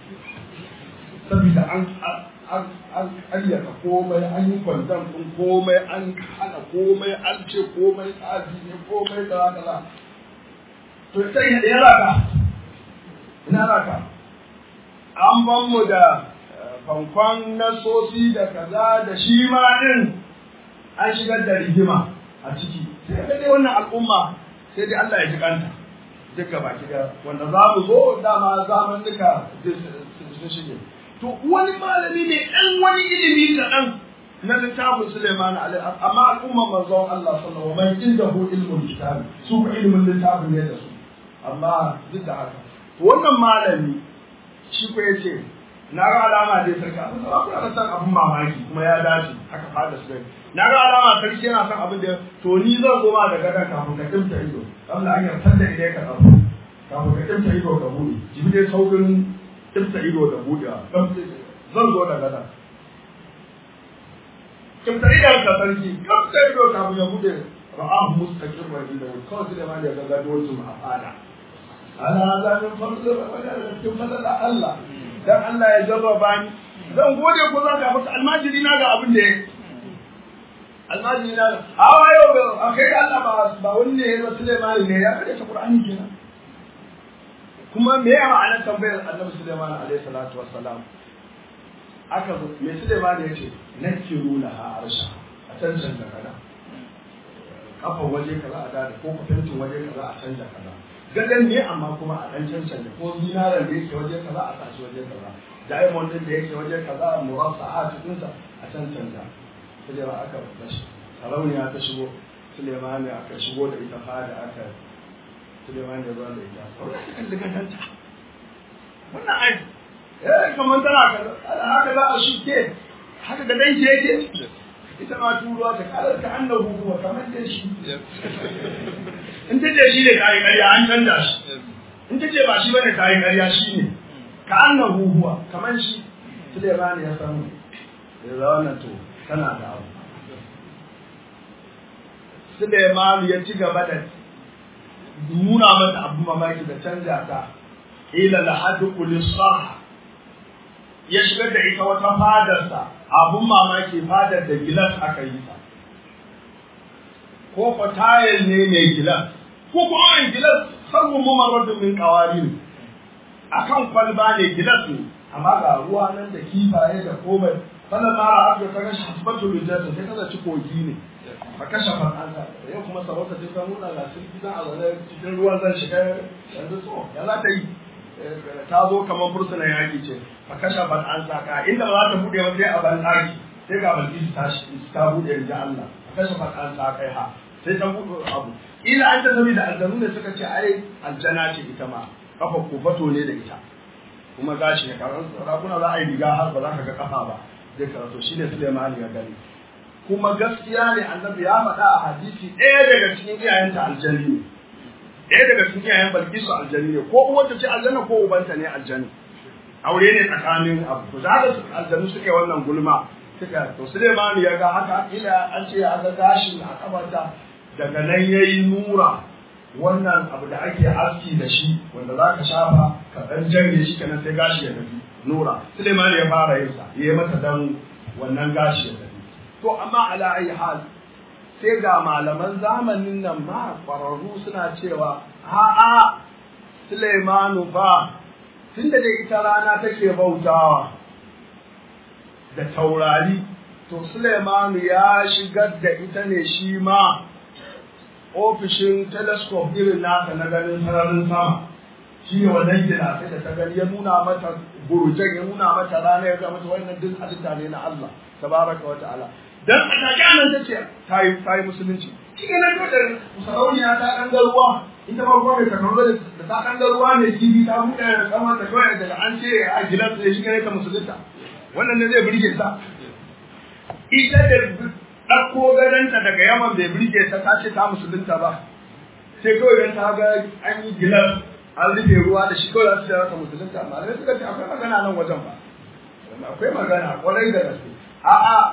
saboda an an ƙaryata komai an yi kwandon ɗin komai an hana komai an ce komai tsafi ne komai da kaza to sai ya raka ina raka an ban mu da fankon nasosi da kaza da shi ma ɗin an shigar da rigima a ciki sai dai wannan al'umma sai dai Allah ya ji kanta duka baki da wanda za mu zo dama zaman duka sun shige to wani malami ne ɗan wani ilimi kaɗan na littafin Suleiman alaihi amma al'umma manzon Allah sallallahu alaihi wasallam inda hu ilmul kitab su ka ilmin littafin ne da su amma duk da haka to wannan malami shi ko yace na ga alama dai sarki abin da kuna da san abin mamaki kuma ya dace haka fada su na ga alama sarki yana son abin da to ni zan zo ma da gadan kafin ka kimta ido Allah an yarda da idai ka tsaro kafin ka kimta ido ka bude jibi dai saukin kimta ido da budewa zan zo da gadan kimta idon ka sarki kimta ido kafin ya bude ra'ahu mustaqim wa inda kawai da ma da ga gado su a fada ala zamin fadl wa da cikin fadl Allah dan Allah ya jarraba ni zan gode ko za ka maka almajiri na ga abin da yake almajiri na hawa yau a kai Allah ba ba wani ne ya Sulaiman ne ya kare ta Qur'ani kenan kuma me ya ma'anar tambayar Annabi Sulaiman alaihi salatu wassalam aka zo me Sulaiman ya ce nakiru laha arsha a cancan da kada kafan waje kaza a da ko kwatantin waje kaza a canja kaza gadan ne amma kuma a dan cancan da ko zinaran da yake waje kaza a tashi waje kaza diamond din da yake waje kaza murasa'at din sa a cancan da sai ba aka bashi sarauniya ta shigo Suleiman aka shigo da ita fada aka Suleiman ya zo da ita wannan ta kalli gadanta wannan ai eh kamar tana haka za a shuke haka da danki yake ita ma turuwa ta kalar ka annahu huwa kamar da shi in ta ce shi ne ta yi ƙarya an canza shi in ta ce ba shi bane ta yi ƙarya shi ne ka annahu huwa kamar shi Suleiman ya samu ya za wannan to tana da abu Suleiman ya ci gaba da nuna mata abu mamaki da canja ta ila lahadu kulisah ya shigar da ita wata fadarsa abun mamaki fadar da gilas aka yi ta ko ko tayil ne mai gilas ko ko an gilas sarmu mumarradun min qawarin akan kwalba ne gilas ne amma ga ruwa nan da kifaye da komai sannan mara aka ta ga shafatu rijata sai kaza ci kogi ne ba kashe far'ansa yau kuma sarauta ce ta nuna ga sun gidan a zaune cikin ruwan zan shiga yanzu so ya za ta yi ta zo kamar fursunan yaƙi ce fa kasha ban an saka inda ba za ta buɗe ba sai a ban ɗaki sai ga balki ta ta buɗe da Allah fa kasha ban an saka ha sai ta buɗe abu ila an ta sami da aljanu ne suka ce ai aljana ce ita ma kafa kofato ne da ita kuma gashi ne kamar rakuna za a yi riga har ba za ka ga kafa ba zai karatu shine Suleiman ya gani kuma gaskiya ne annabi ya faɗa a hadisi ɗaya daga cikin iyayenta aljani ne ɗaya daga cikin iyayen balkisu aljani ne ko uwanta ce aljanna ko ubanta ne aljani aure ne tsakanin abu to da haka aljanu suke wannan gulma suka to Suleiman ya ga haka ila an ce ya ga gashin a kafarta daga nan yayi nura wannan abu da ake aski da shi wanda za ka shafa ka ɗan janye shi kenan sai gashi ya tafi nura Suleiman ya fara yin sa yayi mata dan wannan gashi ya tafi to amma ala ayi hal sai ga malaman zamanin nan ma ƙwararru suna cewa a'a Suleimanu fa tunda da ita rana take bautawa da taurari to Suleimanu ya shigar da ita ne shi ma ofishin telescope irin nasa na ganin sararin sama shi ne wannan gina sai da ta gani ya nuna mata burjan ya nuna mata rana ya ga mata wannan duk halitta ne na Allah tabaraka wa ta'ala dan a take anan ta ce ta yi ta yi musulunci shi ne nan dole sarauniya ta dan ga ruwa ita ma kuma mai takardu da ta dan ga ruwa ne kibi ta buɗe da kamar ta kawai daga an ce a gidan sai shi ne ta musulunta wannan ne zai burge ta ita da ɗauko gadonta daga yaman bai burge ta ta ce ta musulunta ba sai kawai dan ta ga an yi gilas an rufe ruwa da shi kawai za su ce ta musulunta malamai suka ce akwai magana nan wajen ba akwai magana kwarai da gaske a'a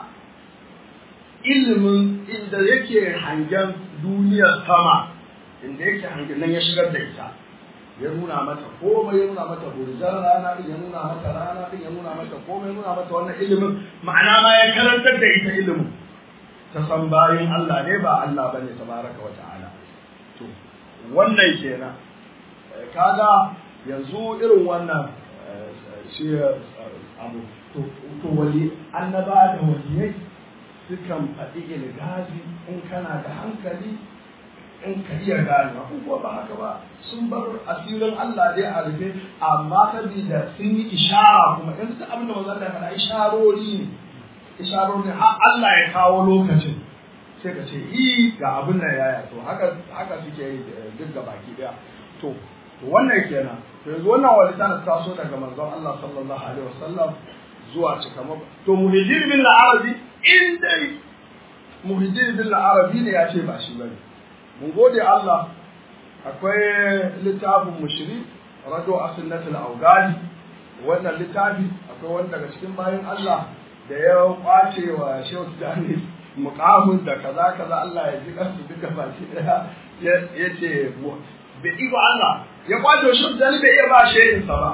ilimin inda yake hangen duniyar sama inda yake hangen nan ya shigar da ita ya nuna mata komai ya nuna mata burjan rana din ya nuna mata rana din ya nuna mata komai ya nuna mata wannan ilimin ma'ana ma ya karantar da ita ilimin ta san bayin Allah ne ba Allah bane tabaraka wa ta'ala to wannan kenan kaga yanzu irin wannan shi abu to to wali annaba da waliyai sukan faɗi ilgazi in kana da hankali in ka iya gane in kuwa ba haka ba sun bar asirin Allah dai a rufe amma sabida sun yi ishara kuma in suka abin da manzon da faɗa isharori ne isharori har Allah ya kawo lokacin sai ka ce i ga abin nan yaya to haka haka suke yi duk ga baki daya to to wannan kenan to yanzu wannan walita na taso daga manzon Allah sallallahu alaihi wasallam zuwa cikamako to muhijir bin arabi in dai muhijir bin arabi ne ya ce ba shi bane mun gode Allah akwai littafin mushri rado asunnatul awgadi wannan littafi akwai wani daga cikin bayan Allah da ya kwace wa Shehu Dani muqamin da kaza kaza Allah ya ji kansu duka baki daya ya ce bai iko Allah ya kwace wa Shehu Dani bai iya ba shehin sa ba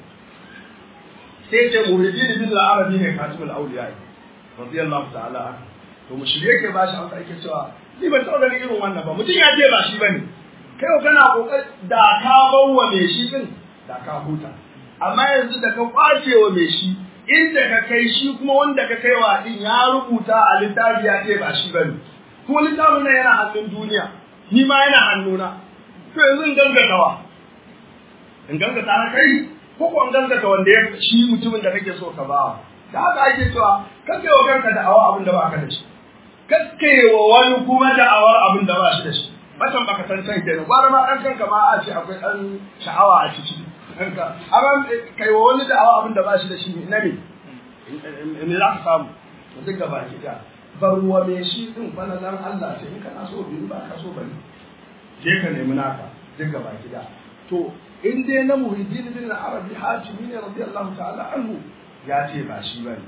sai ce muhijir bin arabi ne katibul awliya radiyallahu ta'ala to mushri yake ba shi amsa yake cewa ni ban taɓa ganin irin wannan ba mutum ya ce ba shi bane kai ko kana kokar da ka bawa mai shi din da ka huta amma yanzu da ka kwace wa mai shi inda ka kai shi kuma wanda ka kai wa din ya rubuta a littafi ya ce ba shi bane kuma littafin nan yana hannun duniya ni ma yana hannuna to yanzu in gangatawa in gangata na kai ko ko in gangata wanda ya shi mutumin da kake so ka bawa da haka ake cewa kake wa kanka da awa abin da ba ka da shi kakkewa wani kuma da'awar abin da ba shi da shi matan baka san can kenan gwara ma dan kanka ma a ce akwai dan sha'awa a ciki kanka amma kai wa wani da'awa abin da ba shi da shi na me me za ka samu to duk gaba ki da barwa me shi din falalan Allah ce in kana so biyu ba ka so bane je ka nemi naka duk gaba ki da to in dai na muhiddin bin arabi hatimi ne radiyallahu ta'ala anhu ya ce ba shi bane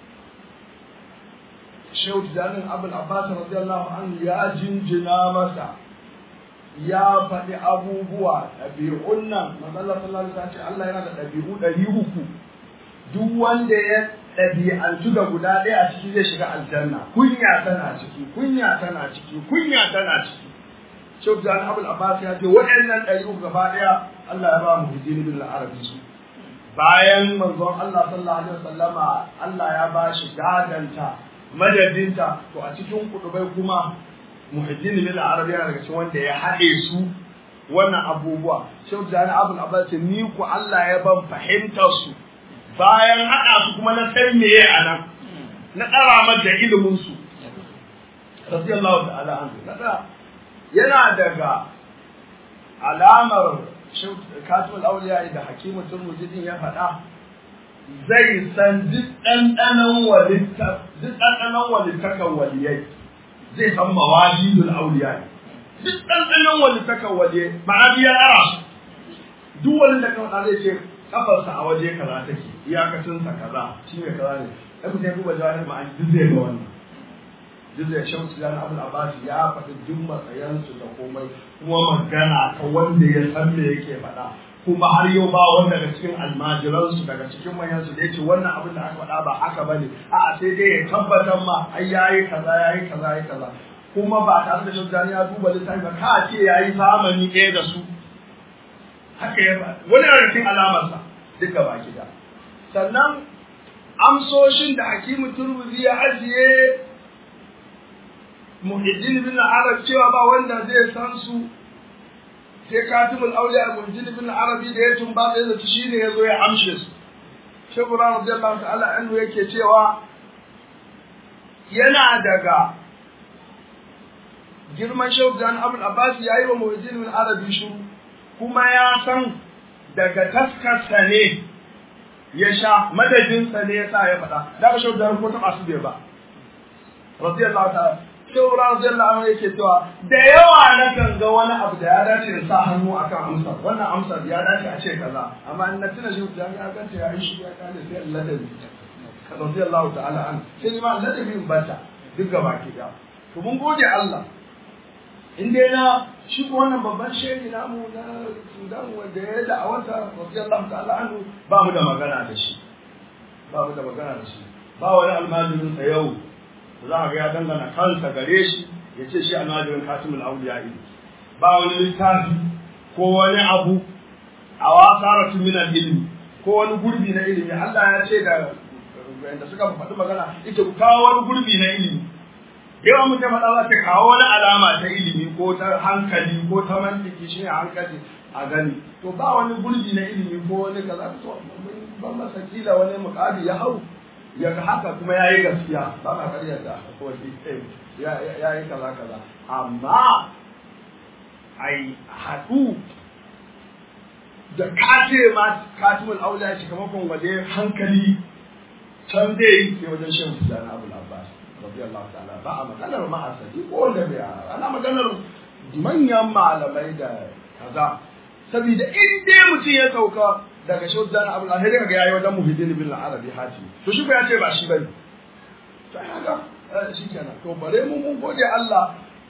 shehu tijanin abul abbas radiyallahu anhu ya jinjina masa ya faɗi abubuwa ɗabi'un nan matsalar sallallahu alaihi ce Allah yana da ɗabi'u ɗari uku duk wanda ya ɗabi'antu da guda ɗaya a ciki zai shiga aljanna kunya tana ciki kunya tana ciki kunya tana ciki shehu tijanin abul abbas ya ce waɗannan ɗari uku gaba ɗaya Allah ya ba mu hujjini bin arabi su bayan manzon Allah sallallahu alaihi wasallama Allah ya ba shi gadanta madadinta to a cikin kudubai kuma muhajjin bil arabiya daga cikin wanda ya haɗe su wannan abubuwa shehu jani abul abbas ni ku Allah ya ban fahimtar su bayan haɗa su kuma na san meye a nan na ɗara mata ilimin su radiyallahu ta'ala anhu na yana daga alamar katul auliya da hakimu turmuzi din ya faɗa zai san duk ɗanɗanon walitta duk ɗanɗanon walittakan waliyai zai san mawalidul auliya duk ɗanɗanon walittakan waliyai ma'ana biya ɗara su duk wani da kan zai ce kafarsa a waje kaza take iyakacinsa kaza shi ne kaza ne ɗan mutum ya kuma jawahir ma'ani duk zai ga wannan duk da shan su yana abul abbas ya faɗi duk matsayansu da komai kuma magana ta wanda ya san me yake faɗa kuma har yau ba wanda daga cikin almajiransu daga cikin manyansu da yake wannan abin da aka faɗa ba haka bane a'a sai dai ya tabbatar ma ai yayi kaza yayi kaza yayi kaza kuma ba tare da shaudani ya duba littafi ba ka ce yayi zamani ɗaya da su haka ya ba wani daga cikin alamarsa duka baki da sannan amsoshin da hakimu turmuzi ya ajiye muhiddin bin arab cewa ba wanda zai san su sai katibul auliya muhiddin bin arabi da ya tumba da zai shine yazo ya amshe su shehu radiyallahu ta'ala anhu yake cewa yana daga girman shehu dan abul abbas yayi wa muhiddin bin arabi shiru kuma ya san daga taskarsa ne ya sha madadinsa ne ya sa ya faɗa da ba shehu dan ko ta masu bai ba radiyallahu ta'ala shehu radiyallahu anhu yake cewa da yawa na kan ga wani abu da ya dace in sa hannu akan amsar wannan amsar ya dace a ce kaza amma in na tuna shi da ya ganta ya yi shi ya kale sai Allah da radiyallahu ta'ala an sai ni ma Allah da bin bata duk gaba ki da to mun gode Allah in dai na shi ko wannan babban shehi namu na Sudan wanda ya da awanta radiyallahu ta'ala anhu ba mu da magana da shi ba mu da magana da shi ba wani almajirin sa yau za a ga ya dangana kansa gare shi ya ce shi almajirin katimul auliya ne ba wani littafi ko wani abu a wasaratu min ilimi ko wani gurbi na ilimi Allah ya ce da da suka faɗi magana ita ku kawo wani gurbi na ilimi yawan mutum faɗa za ta kawo wani alama ta ilimi ko ta hankali ko ta mantiki shi ne hankali a gani to ba wani gurbi na ilimi ko wani kaza to ban masa kila wani muƙadi ya hau ya ga haka kuma ya yi gaskiya ba ma karyar da ya yi kaza kaza amma ai haɗu da kace ma katimul aula shi kamakon waje hankali can zai yi sai wajen shan fusa na abu labbas radiyallahu ta'ala ba a maganar ma'asali ko wanda bai ana maganar manyan malamai da kaza saboda in dai mutum ya sauka daga shi wajen abu labbas sai daga yayi wajen muhiddin bin arabi hati to shi ko ya ce ba shi bane to haka shi kenan to bare mu mun gode Allah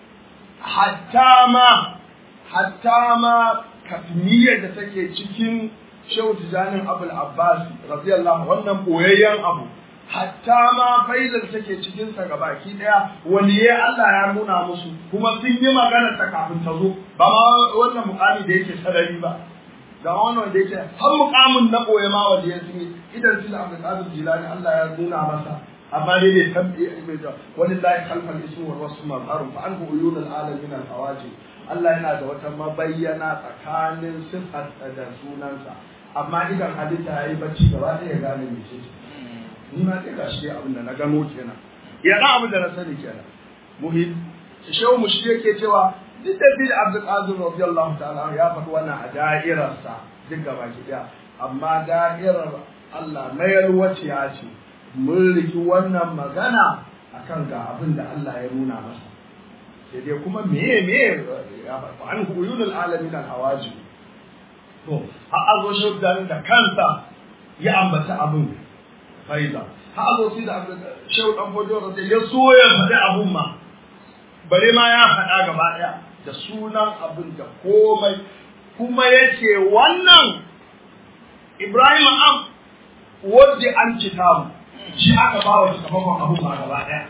hatta ma hatta ma kafniyar da take cikin Shehu Tijanin Abul Abbas radiyallahu wannan boyayyen abu hatta ma faizar take cikin sa gabaki daya waliye Allah ya nuna musu kuma sun yi magana ta kafin ta zo ba ma wannan mukami da yake sarari ba da wannan da yake har mukamin na boye ma waliye sun yi idan sun Abdul Qadir Jilani Allah ya nuna masa amma dai bai tabbi bai da walillahi khalfal ismu wal wasfu mazharun fa anhu uyunul alamin al hawajib Allah yana da wata mabayyana tsakanin sifar da sunansa amma idan halitta ya yi bacci gaba ɗaya ya gane me ce ni ma sai ga shi abin da na gano kenan ya ga abin da na sani kenan muhim shehu mushi yake cewa duk da bil abdul qadir radiyallahu ta'ala ya faɗi wannan a da'irarsa duk gaba ki daya amma da'irar Allah mayar wace ya ce mun riki wannan magana akan ga abin da Allah ya nuna masa sai dai kuma meye meye ya fa an huyunul alamin al hawaji to har azo shi da kansa ya ambata abin faida har azo shi da shehu dan bodo da ya so ya faɗi abun ma bare ma ya faɗa gaba ɗaya da sunan abin da komai kuma yace wannan Ibrahim am wadda an kitabu shi aka bawa sakamakon abun ma gaba ɗaya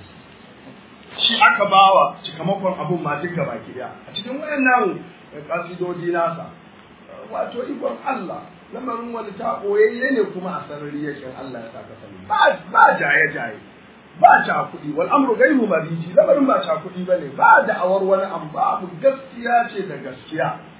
shi aka bawa cikamakon abun ma duka baki daya a cikin wayannan kasidodi nasa wato ikon Allah lamarin wani ta boyayye ne kuma a sarari yake Allah ya saka sani ba ba jaye jaye ba ta kuɗi wal amru gairu mariji lamarin ba ta kuɗi bane ba da awar wani an babu gaskiya ce da gaskiya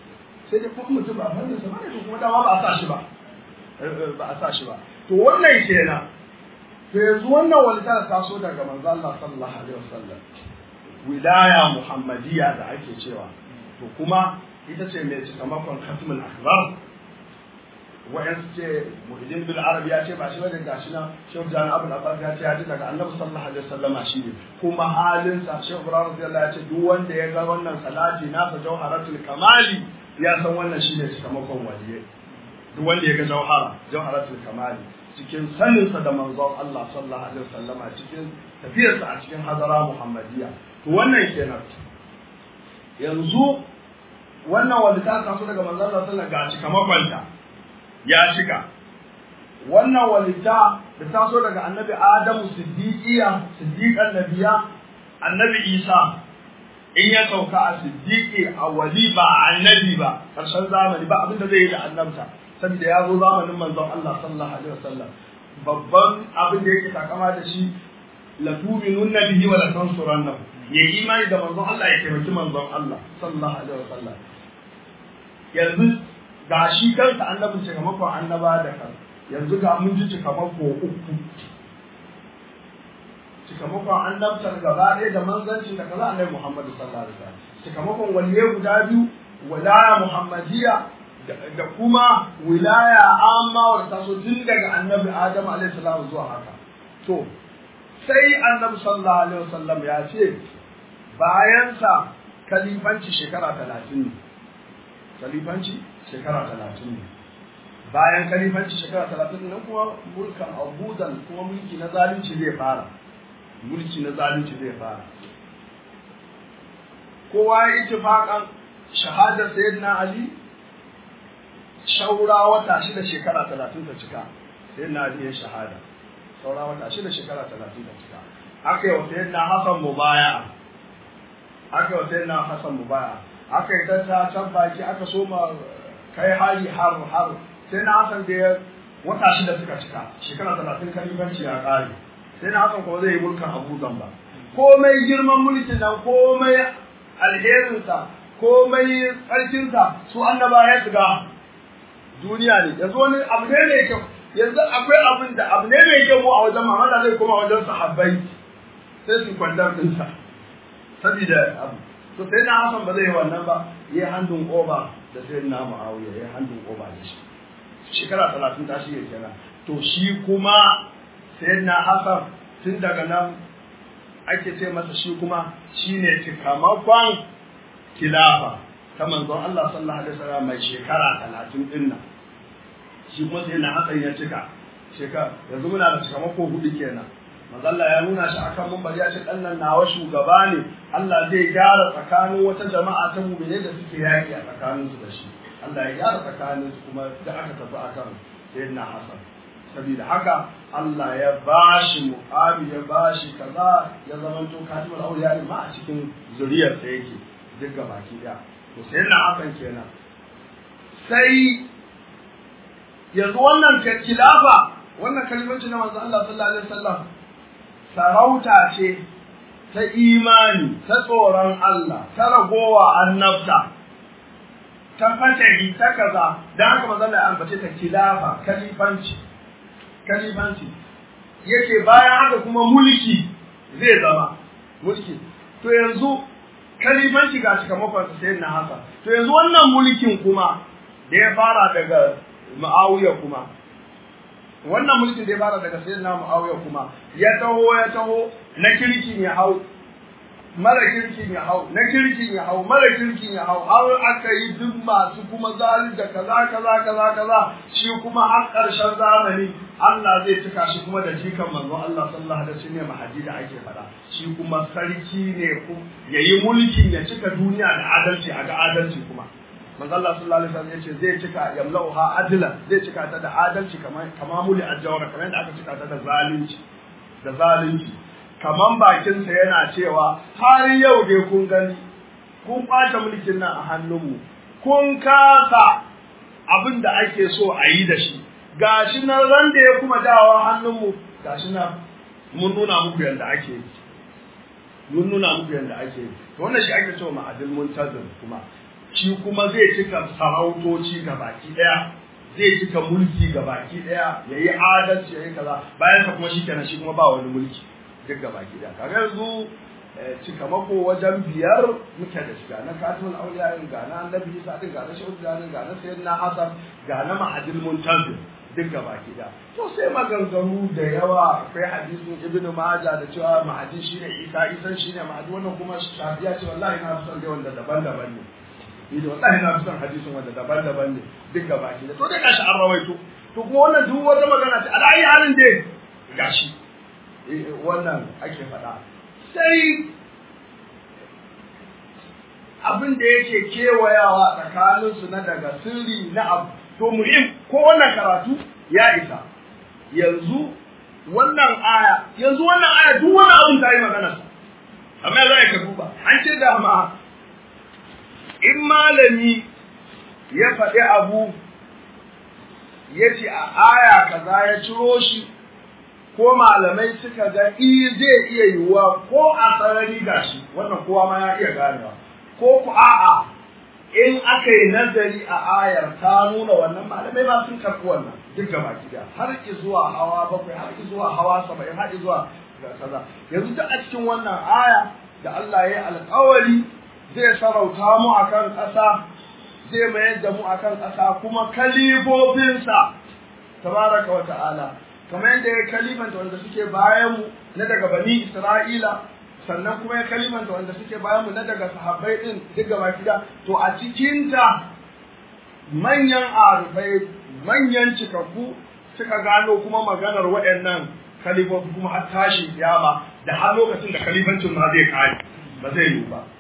sai dai kuma mutum ba fannin sa bane to kuma dama ba a sa shi ba ba a sa shi ba to wannan kenan to yanzu wannan walita da taso daga manzo Allah sallallahu alaihi wasallam wilaya muhammadiyya da ake cewa to kuma ita ce mai cikamakon khatmul akbar wa'yan ce muhyiddin bil arab ya ce ba shi bane gashi na shehu jan abul abbas ya ce ya ji daga annabi sallallahu alaihi wasallam shi ne kuma halin sa shehu ibrahim radiyallahu ya ce duk wanda ya ga wannan salati nasa jawharatul kamali ya san wannan shine cikamakon waliye duk wanda ya ga jawhara jawharatul kamali cikin saninsa da manzon Allah sallallahu alaihi wasallama cikin tafiyarsa a cikin hadara muhammadiyya to wannan kenan yanzu wannan wanda ta taso daga manzon Allah sallallahu alaihi ga cikamakonta ya shiga wannan walita da taso daga annabi Adamu siddiqiya siddiqan nabiya annabi Isa in ya sauka a siddiqi a wali ba annabi ba karshen zamani ba abinda zai yi da annabta saboda ya zo zamanin manzon Allah sallallahu alaihi wasallam babban abin da yake takama da shi la tu'minun bihi wa la tansurunnahu ya imani da manzon Allah ya taimaki manzon Allah sallallahu alaihi wasallam yanzu ga shi kansa annabin cikamakon annaba da kan yanzu ga mun ji cikamako uku cikamakon annabtar gaba ɗaya da manzancin da kaza annabi Muhammad sallallahu alaihi wasallam cikamakon waliyai guda biyu walaya muhammadiyya da kuma wilaya amma wadda ta so tun daga annabi Adam alaihi salam zuwa haka to sai annabi sallallahu alaihi wasallam ya ce bayansa kalifanci shekara talatin ne kalifanci shekara talatin ne bayan kalifanci shekara talatin nan kuma mulkan abudan kuma mulki na zalunci zai fara mulki na zalunci zai fara kowa ya ittifaqan shahadar sayyidina ali shaura wata shida shekara talatin ta cika sayyidina ali ya shahada saura wata shida shekara talatin ta cika aka yi wa sayyidina hasan mubaya aka yi wa sayyidina hasan mubaya aka yi ta can baki aka soma kai hari har har sai na hasan da ya wata shida suka cika shekara talatin kalibanci ya kare sai na hasan kuma zai yi mulkin abu ba komai girman mulkin nan komai alherinsa komai tsarkinsa su annaba ya shiga duniya ne yanzu wani abu ne mai kyau yanzu akwai abin da abu ne mai kyau a wajen mamada zai koma wajen sahabbai sai su kwandar dinsa saboda abu to sai na hasan ba zai yi wannan ba yi handun oba da sai na muawiya yi handun oba da shi shekara talatin ta shi kenan to shi kuma sai na hasan tun daga nan ake ce masa shi kuma shine cikamakon kilafa ta manzon Allah sallallahu alaihi wasallam mai shekara talatin din nan shi kuma sai na hasan ya cika shekara yanzu muna da cikamako hudu kenan mazalla ya nuna shi akan mun bari ya ce dan nan nawa shugaba ne Allah zai gyara tsakanin wata jama'a ta mu'mine da suke yaki a tsakanin su da shi Allah ya gyara tsakanin su kuma da aka tafi akan sayyidina Hassan saboda haka Allah ya bashi mu'abi ya bashi kaza ya zama to katimul auliya ma a cikin zuriyar sa yake duk baki daya to sayyidina Hassan kenan sai yanzu wannan kilafa wannan kalimanci na manzo Allah sallallahu alaihi wasallam sarauta ce ta imani ta tsoron Allah ta ragowa annabta ta fatahi ta kaza dan haka manzo Allah ya ambace ta kilafa kalifanci kalifanci yake bayan haka kuma mulki zai zama mulki to yanzu kalifanci ga sakamakon sai na haka to yanzu wannan mulkin kuma da ya fara daga Muawiya kuma wannan mulkin da ya fara daga sayyidina Muawiya kuma ya taho ya taho na kirkin ya hau mara kirkin ya hau na kirkin ya hau mara kirkin ya hau har aka yi duk masu kuma zalim da kaza kaza kaza kaza shi kuma har ƙarshen zamani Allah zai cika shi kuma da jikan manzo Allah sallallahu alaihi wasallam mahadi da ake faɗa shi kuma sarki ne yayi mulkin ya cika duniya da adalci a ga adalci kuma manzo Allah sallallahu alaihi wasallam yace zai cika yamlauha adla zai cika ta da adalci kamar kamamuli ajawara kamar yadda aka cika ta da zalunci da zalunci kaman bakin sa yana cewa har yau dai kun gani kun ɓata mulkin nan a hannunmu kun kasa abin da ake so a yi da shi gashi nan ran da ya kuma dawo hannunmu gashi nan mun nuna muku yadda ake yi mun nuna muku yadda ake yi to wannan shi ake cewa ma'adil muntazir kuma shi kuma zai cika sarautoci ga baki daya zai cika mulki ga baki daya yayi adalci yayi kaza bayan sa kuma shikenan shi kuma ba wani mulki duk ga baki daya kaga yanzu cika mako wajen biyar muke da shiga na katimul auliya ga na annabi Isa din ga na shehu ga na sayyidina Hasan ga na ma'adil muntazir duk gaba gida to sai maganganu da yawa akwai hadisin ibn majah da cewa mahadi shine isa isan shine mahadi wannan kuma shafiya ce wallahi na fi son dai wanda daban-daban ne ni da wallahi na fi son hadisin wanda daban-daban ne duk gaba gida to dai gashi an rawaito to kuma wannan duk wata magana ce alayi halin dai gashi wannan ake faɗa sai abin da yake kewayawa tsakaninsu na daga sirri na abu to muhim ko wannan karatu ya isa yanzu wannan aya yanzu wannan aya duk wani abun ta yi magana amma za ka duba an ce da ma in malami ya faɗi abu ya ce a aya kaza ya ciro shi ko malamai suka ga i zai iya yiwuwa ko a sarari gashi wannan kowa ma ya iya ganewa ko ku a'a in aka yi nazari a ayar ta nuna wannan malamai ba sun karɓi wannan duk gaba gida har ki zuwa hawa bakwai har ki zuwa hawa saba'in har ki zuwa kaza yanzu duk a cikin wannan aya da Allah ya yi alƙawari zai sarauta mu akan ƙasa zai mayar da mu akan ƙasa kuma kalifofinsa tabaraka wa ta'ala kamar yadda ya kalimanta wanda suke bayan mu na daga bani Isra'ila sannan kuma ya kalimanta wanda suke bayan mu na daga sahabbai din duk gaba gida to a cikin ta manyan arifai manyan cikakku suka gano kuma maganar waɗannan kalifofi kuma har tashi kiyama da har lokacin da kalifancin ma zai kare ba zai yi ba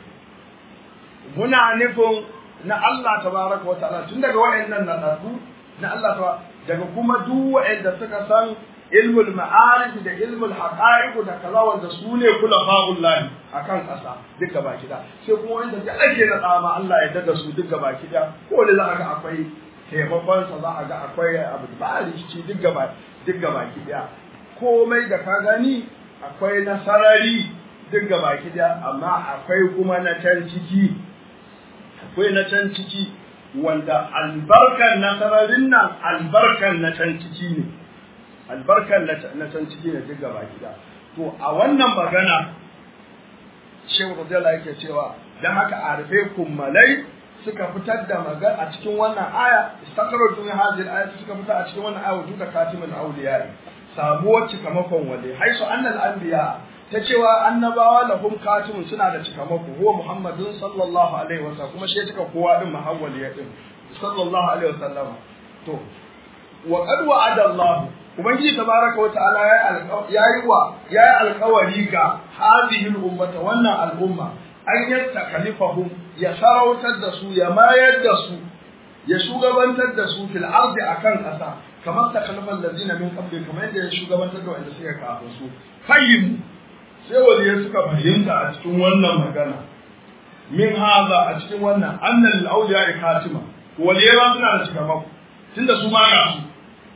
muna nufin na Allah tabaraka wa ta'ala tun daga waɗannan nadadu na Allah tabaraka daga kuma duk waɗanda suka san ilmul ma'arif da ilmul haqa'iq da kaza wanda su ne kula fa'ullahi akan ƙasa duk gaba kida sai kuma wanda da ake na tsama Allah ya dada su duk gaba kida ko da za a ga akwai taimakon sa za a ga akwai abu ba rikici duk gaba duk gaba kida komai da ka gani akwai nasarari duk gaba kida amma akwai kuma na can ciki akwai na can ciki wanda albarkan nasararin nan albarkan na can ciki ne albarkar na can ciki ne duk gaba gida to a wannan magana shehu radiyallahu yake cewa dan haka arfe kummalai suka fitar da magana a cikin wannan aya istaqarru min hadhihi al suka fitar a cikin wannan aya wujuda katimul awliya sabuwar cikamakon wale haisu annal anbiya ta cewa annabawa lahum katimun suna da cikamako huwa muhammadun sallallahu alaihi wasallam kuma shi cika kowa din mahawwali din sallallahu alaihi wasallam to wa qad wa'ada Allah ubangiji tabaraka wa ta'ala ya yi wa ya yi alkawari ga hadhihi ummata wannan al'umma an yatta kalifahum ya sarautar da su ya mayar da su ya shugabantar da su fil ardi akan kasa kamar ta kalifan ladina min qabli kamar yadda ya shugabantar da wanda suka kafin su fahim sai waliyai suka fahimta a cikin wannan magana min haza a cikin wannan annal awliya katima waliyai ba suna da cikamako tunda su ma ga su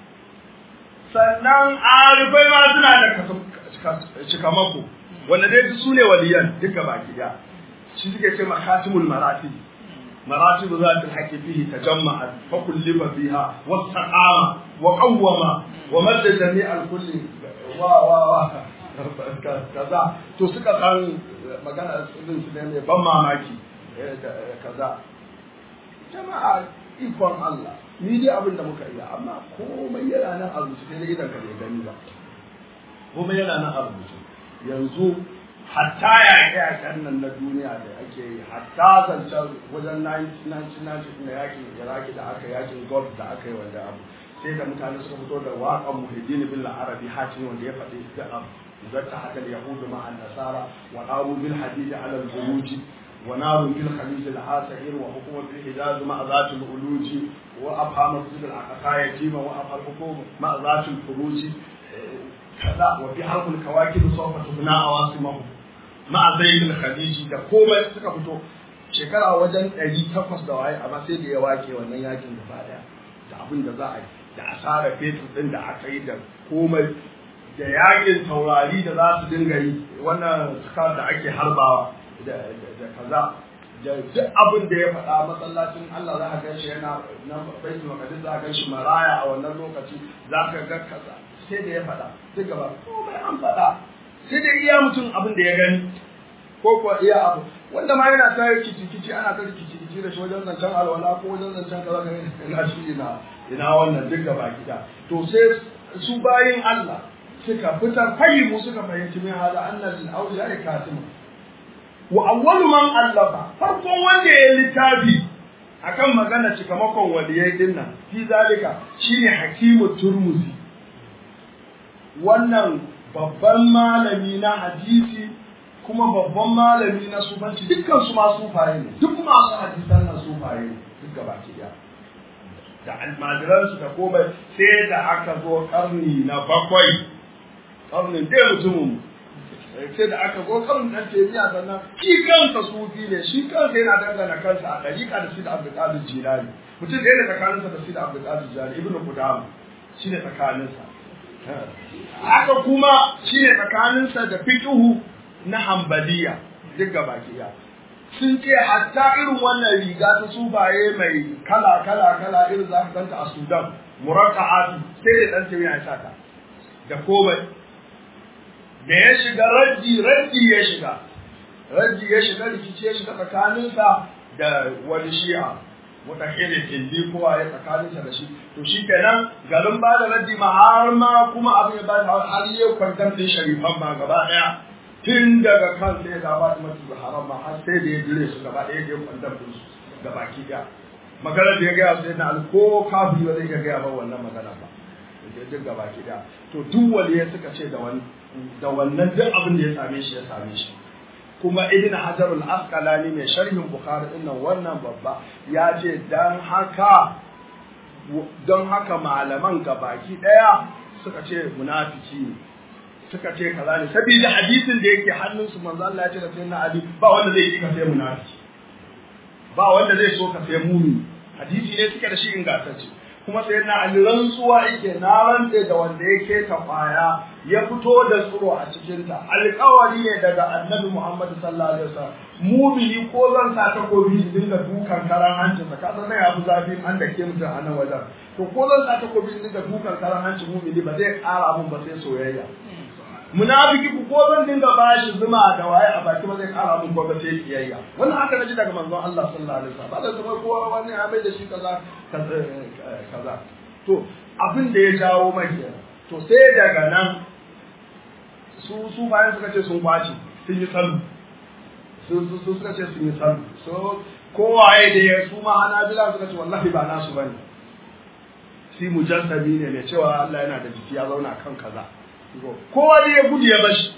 sannan arifai ma suna da cikamako wanda dai su ne waliyan duka baki da shi suke ce makatimul maratib maratib zatul haqqi fihi tajamma'at fa kullifa fiha wastaqama wa qawwama wa madda jami'al kulli wa wa wa kaza to suka san magana irin su ne ban mamaki kaza jama'a ikon Allah ni dai abin da muka iya amma komai yana nan a rubuce sai idan ka bai gani ba komai yana nan a rubuce yanzu hatta yaƙe-yaƙen nan na duniya da ake yi hatta zancen wajen 1990 na yakin iraki da aka yakin golf da aka yi wanda abu sai da mutane suka fito da waƙan muhiddin bin arabi hatim wanda ya faɗi da abu zata haka yahudu ma'an nasara wa qamu bil hadidi ala al-buruj ونار في الخليج العاسعير وحكومة الحجاز مع ذات الألوج وأبهى مسجد الأقصى يتيما وأبهى الحكومة مع ذات الفروج كذا وفي حرب الكواكب سوف تبنى عواصمه مع زيد الخليج da komai suka fito shekara wajen ɗari takwas da waye amma sai da ya wake wannan yakin gaba daya da abin da za a yi da asara fetur ɗin da aka yi da komai da yakin taurari da za su dinga yi wannan suka da ake harbawa da kaza da duk abin da ya faɗa masallacin Allah za ka gan shi yana na baitul maqdis za ka gan shi maraya a wannan lokaci za ka ga kaza sai da ya faɗa duk gaba komai an faɗa sai da iya mutum abin da ya gani ko kuwa iya abu wanda ma yana ta kici kici ana ta kici kici da shi wajen zancen alwala ko wajen zancen kaza ka ina shi ina ina wannan duk gaba gida to sai su bayin Allah suka fitar fahimu suka fahimci min hada annal awliya katimun wa awwalu man allafa farkon wanda ya littafi akan magana cikamakon waliyai din nan fi zalika shine hakimu turmuzi wannan babban malami na hadisi kuma babban malami na sufanci dukkan su ma sufaye ne duk masu hadisan nan sufaye ne duk gaba ki da almajiransu da komai sai da aka zo karni na bakwai karnin dai mutumin sai da aka zo kan dan tafiya sannan shi kansa sufi ne shi kansa yana dangana kansa a dariƙa da Sidi Abdul Qadir Jilani mutum da yana tsakaninsa da Sidi Abdul Qadir Jilani Ibn Qudama shi ne tsakaninsa haka kuma shi ne tsakaninsa da fiqhu na Hanbaliya duk gaba ɗaya sun ce hatta irin wannan riga ta sufaye mai kala kala kala irin za ka ganta a Sudan murakka'atu sai da dan tafiya ya saka da komai da ya shiga raddi raddi ya shiga raddi ya shiga rikici ya shiga tsakaninsa da wani shi'a mutahirin indi kowa ya tsakaninsa da shi to shi kenan garin ba da raddi ma har ma kuma abin ya ba da har ya kwantar da sharifan ma gaba daya tun daga kan sai da ba da mutu haram ma har sai da ya jire su gaba daya ya kwantar da su da baki daya maganar da ya gaya sai na alko kafiri ba zai iya gaya ba wannan magana ba duk gaba ki daya to duk waliya suka ce da wani da wannan duk abin da ya same shi ya same shi kuma ibn hajar al-asqalani mai sharhin bukhari din nan wannan babba ya ce dan haka don haka malaman gabaki daya suka ce munafiki ne suka ce kaza ne saboda hadisin da yake hannunsu manzo Allah ya ce da sayyidina ali ba wanda zai yi ka sai munafiki ba wanda zai so ka sai mumi hadisi ne suke da shi ingantacce kuma sai na ali rantsuwa yake na rantse da wanda yake ta kwaya ya fito da tsiro a cikinta alƙawari ne daga annabi Muhammad sallallahu alaihi wasallam mumini ko zan sa takobi in dinga dukan karan hancin sa kasan nan abu zafi an da ke mutum a nan wajen to ko zan sa takobi in dinga dukan karan hancin mumini ba zai ƙara mun ba sai soyayya munafiki ku ko zan dinga bashi zuma da waye a baki ba zai ƙara mun ba sai kiyayya wannan haka naji daga manzon Allah sallallahu alaihi wasallam ba da kuma kowa wani ya bai da shi kaza kaza to abin da ya jawo mai to sai daga nan su su bayan suka ce sun kwace sun yi sallu su su su suka ce sun yi sallu so kowaye da ya su ma hanabila suka ce wallahi ba nasu bane shi mujassabi ne mai cewa Allah yana da jiki ya zauna kan kaza kowa da ya gudu ya bashi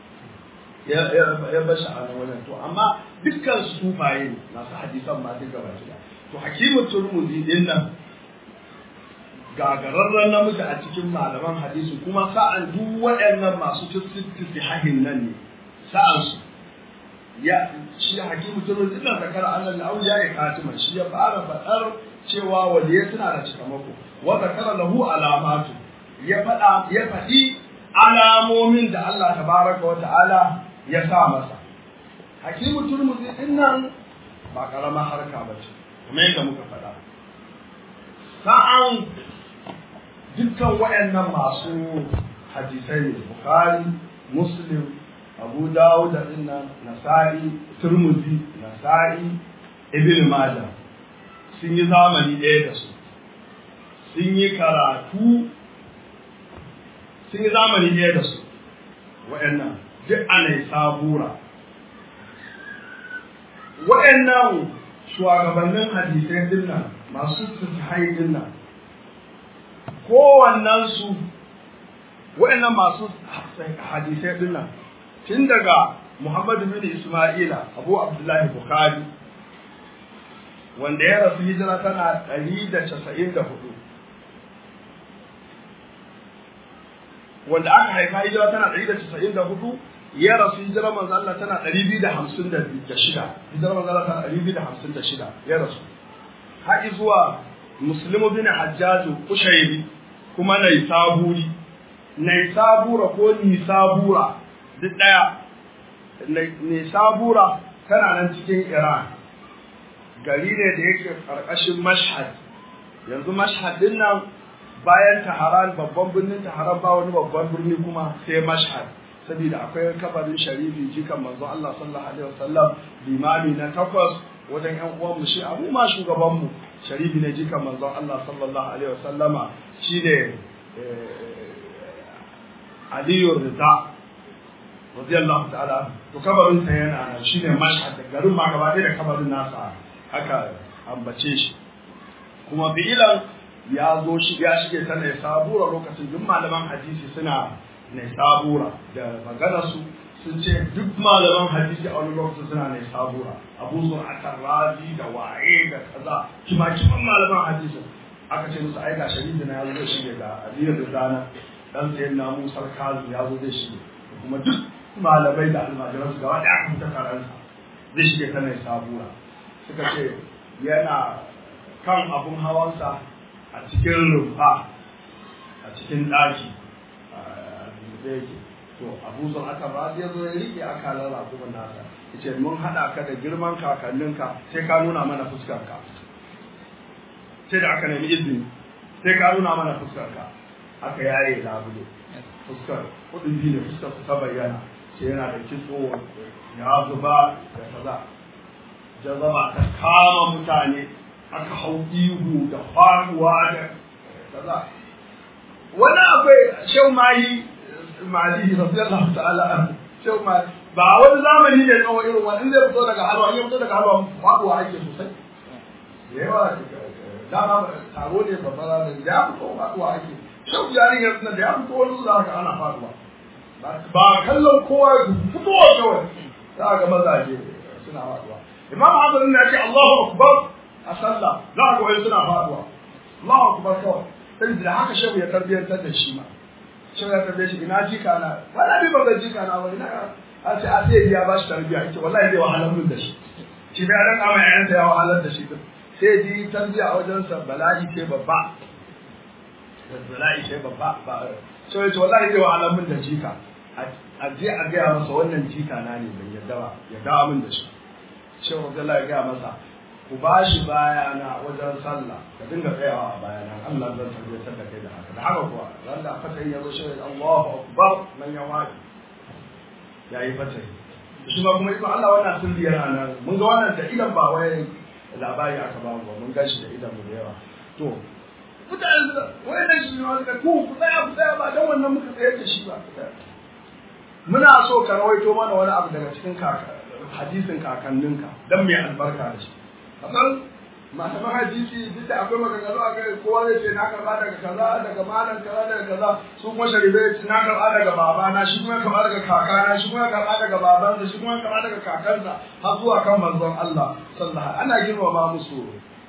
ya bashi a wannan to amma dukkan sufaye ne masu hadisan ma duk gaba ɗaya to hakimu turmuzi din nan gagararren namiji a cikin malaman hadisi kuma sa'an duk waɗannan masu tisihahin nan ne sa'an su ya shi hakimu turmuzi din zakara annal auliya ya katima shi ya fara faɗar cewa waliyai suna da cikamako wa zakara lahu alamatu ya faɗa ya faɗi alamomin da Allah tabaraka wa ta'ala ya sa masa hakimu turmuzi din nan ba karama harka ba ce kuma yadda muka faɗa sa'an dukkan waɗannan masu hadisai ne bukhari muslim abu dawud da dinnan nasa'i turmuzi nasa'i ibn majah sun yi zamani ɗaya da su sun yi karatu sun yi zamani ɗaya da su waɗannan duk ana yi sabura waɗannan shugabannin hadisai dinnan masu sahihai dinnan kowannen su waɗannan masu hadisai dinnan tun daga Muhammad bin Isma'ila Abu Abdullahi Bukhari wanda ya rasu hijira tana ɗari da casa'in da hudu wanda aka haifa hijira tana ɗari da casa'in da hudu ya rasu hijira manzo Allah tana ɗari biyu da hamsin da shida hijira manzo Allah tana ɗari biyu da hamsin da shida ya rasu har zuwa muslimu bin hajjaju kushairi kuma nai saburi nai sabura ko ni sabura duk ɗaya ne sabura tana nan cikin iran gari ne da yake karkashin mashhad yanzu mashhad din nan bayan taharan babban birnin taharan ba wani babban birni kuma sai mashhad saboda akwai kabarin sharifi jikan manzo Allah sallallahu alaihi wasallam limami na takwas wajen yan uwan mu shi abu ma shugaban mu sharifi ne jikan manzo Allah sallallahu alaihi wasallama shine Aliyu Rida radiyallahu ta'ala to kabarin sa yana nan shine mashhad garin ma gaba ɗaya da kabarin nasa haka ambace shi kuma fi'ilan ya zo shi ya shige ta ne sabura lokacin duk malaman hadisi suna ne sabura da magana su sun ce duk malaman hadisi a wani lokacin suna ne sabura abu zuwa akan razi da waye da kaza kima kiman malaman hadisi aka ce musu aika sharifi na ya zo shige ga aliyu da dana dan sayan na musar kazu ya zo zai shige kuma duk malamai da almajiran su gaba da aka fita taron zai shige ta ne sabura suka ce yana kan abun hawansa a cikin rumfa a cikin ɗaki da yake to abu zan aka ba ya zo ya rike akalar rakumin nasa ya ce mun haɗa ka da girman kakanninka sai ka nuna mana fuskarka sai da aka nemi izini sai ka nuna mana fuskarka aka yaye labule fuskar kudin biyu ne fuskar ta bayyana sai yana da kitso ya zuba da kaza jazaba ta kama mutane aka hau ihu da faruwa da kaza wani akwai shau mayi mali radiyallahu ta'ala shau mayi ba wani zamani ne tsawo irin wani in zai fito daga halwa in ya fito daga halwa faduwa ake sosai da yawa dama taro ne babba ranar da ya fito faduwa ake shau jarin ya da ya fito wani za ka ana faduwa ba kallon kowa fitowa kawai za ga mazaje suna faduwa imam Hassan ya ce Allahu akbar a sallah za ka wai suna faduwa Allahu akbar kawai sai da haka shehu ya tarbiyantar da shi ma shehu ya tarbiyyar shi ina jika na wala bi ba jika na wani na a ce a sai ya ba shi tarbiyya ake wallahi zai wahalar mun da shi shi bai ran kama yayansa ya wahalar da shi din sai ji tarbiyya a wajensa bala'i ce babba bala'i ce babba ba shehu ya ce wallahi zai wahalar mun da jika a je a gaya masa wannan jika na ne bai yadda ba ya dawo min da shi shehu Abdullahi ya gaya masa ku ba shi bayana wajen sallah ka dinga tsayawa a bayana Allah zan tabbatar da kai da haka da haka kuwa ran da fatai ya zo shi Allahu akbar man ya wadi yayi fatai shi ma kuma ikon Allah wannan sirri yana nan mun ga wannan da idan ba wai labari aka ba mu mun gashi da idan mu da yawa to mutane wai da shi ne wanda ku ku tsaya ku tsaya ba dan wannan muka tsayar da shi ba muna so ka rawaito mana wani abu daga cikin kaka hadisin kakanninka dan mai albarka da shi kamar malaman hadisi duk da akwai maganganu a kai kowa zai ce na karba daga kaza daga malam kaza daga kaza su kuma sharibe ce na karba daga babana shi kuma karba daga kakana shi kuma karba daga babansa shi kuma karba daga kakansa har zuwa kan manzon Allah sallallahu ana girmama musu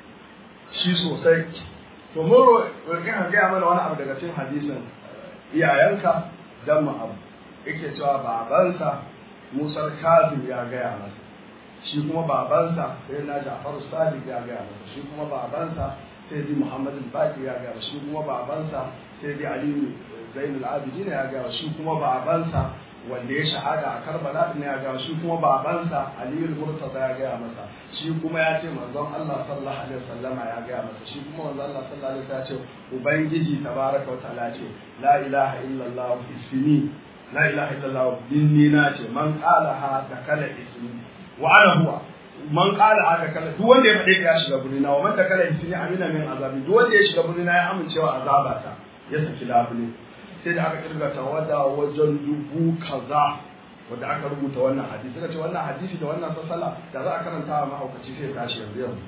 shi sosai to mun roƙi ka gaya mana wani abu daga cikin hadisin iyayenka dan mu abu yake cewa babansa Musa Kazim ya gaya masa shi kuma babansa sai na Ja'far Sadiq ya gaya masa shi kuma babansa sai di Muhammad Baqi ya gaya shi kuma babansa sai di Ali Zainul Abidin ya gaya shi kuma babansa wanda ya shahada a Karbala din ya gaya shi kuma babansa Ali Murtaza ya gaya masa shi kuma ya ce manzon Allah sallallahu alaihi wasallama ya gaya masa shi kuma manzon Allah sallallahu alaihi wasallam ya ce ubangiji tabaraka wa ta'ala ce la ilaha illallah ismi la ilaha illallah dinni na ce man qala ha da kala ismi wa ana huwa man qala ha da kala duk wanda ya fade ya shiga burina wa man da kala ismi amina min azabi duk wanda ya shiga burina ya amincewa azabata ya saki labule sai da aka kirga tawada wajen dubu kaza wanda aka rubuta wannan hadisi suka ce wannan hadisi da wannan sassala da za a karanta wa mahaukaci sai tashi yanzu yanzu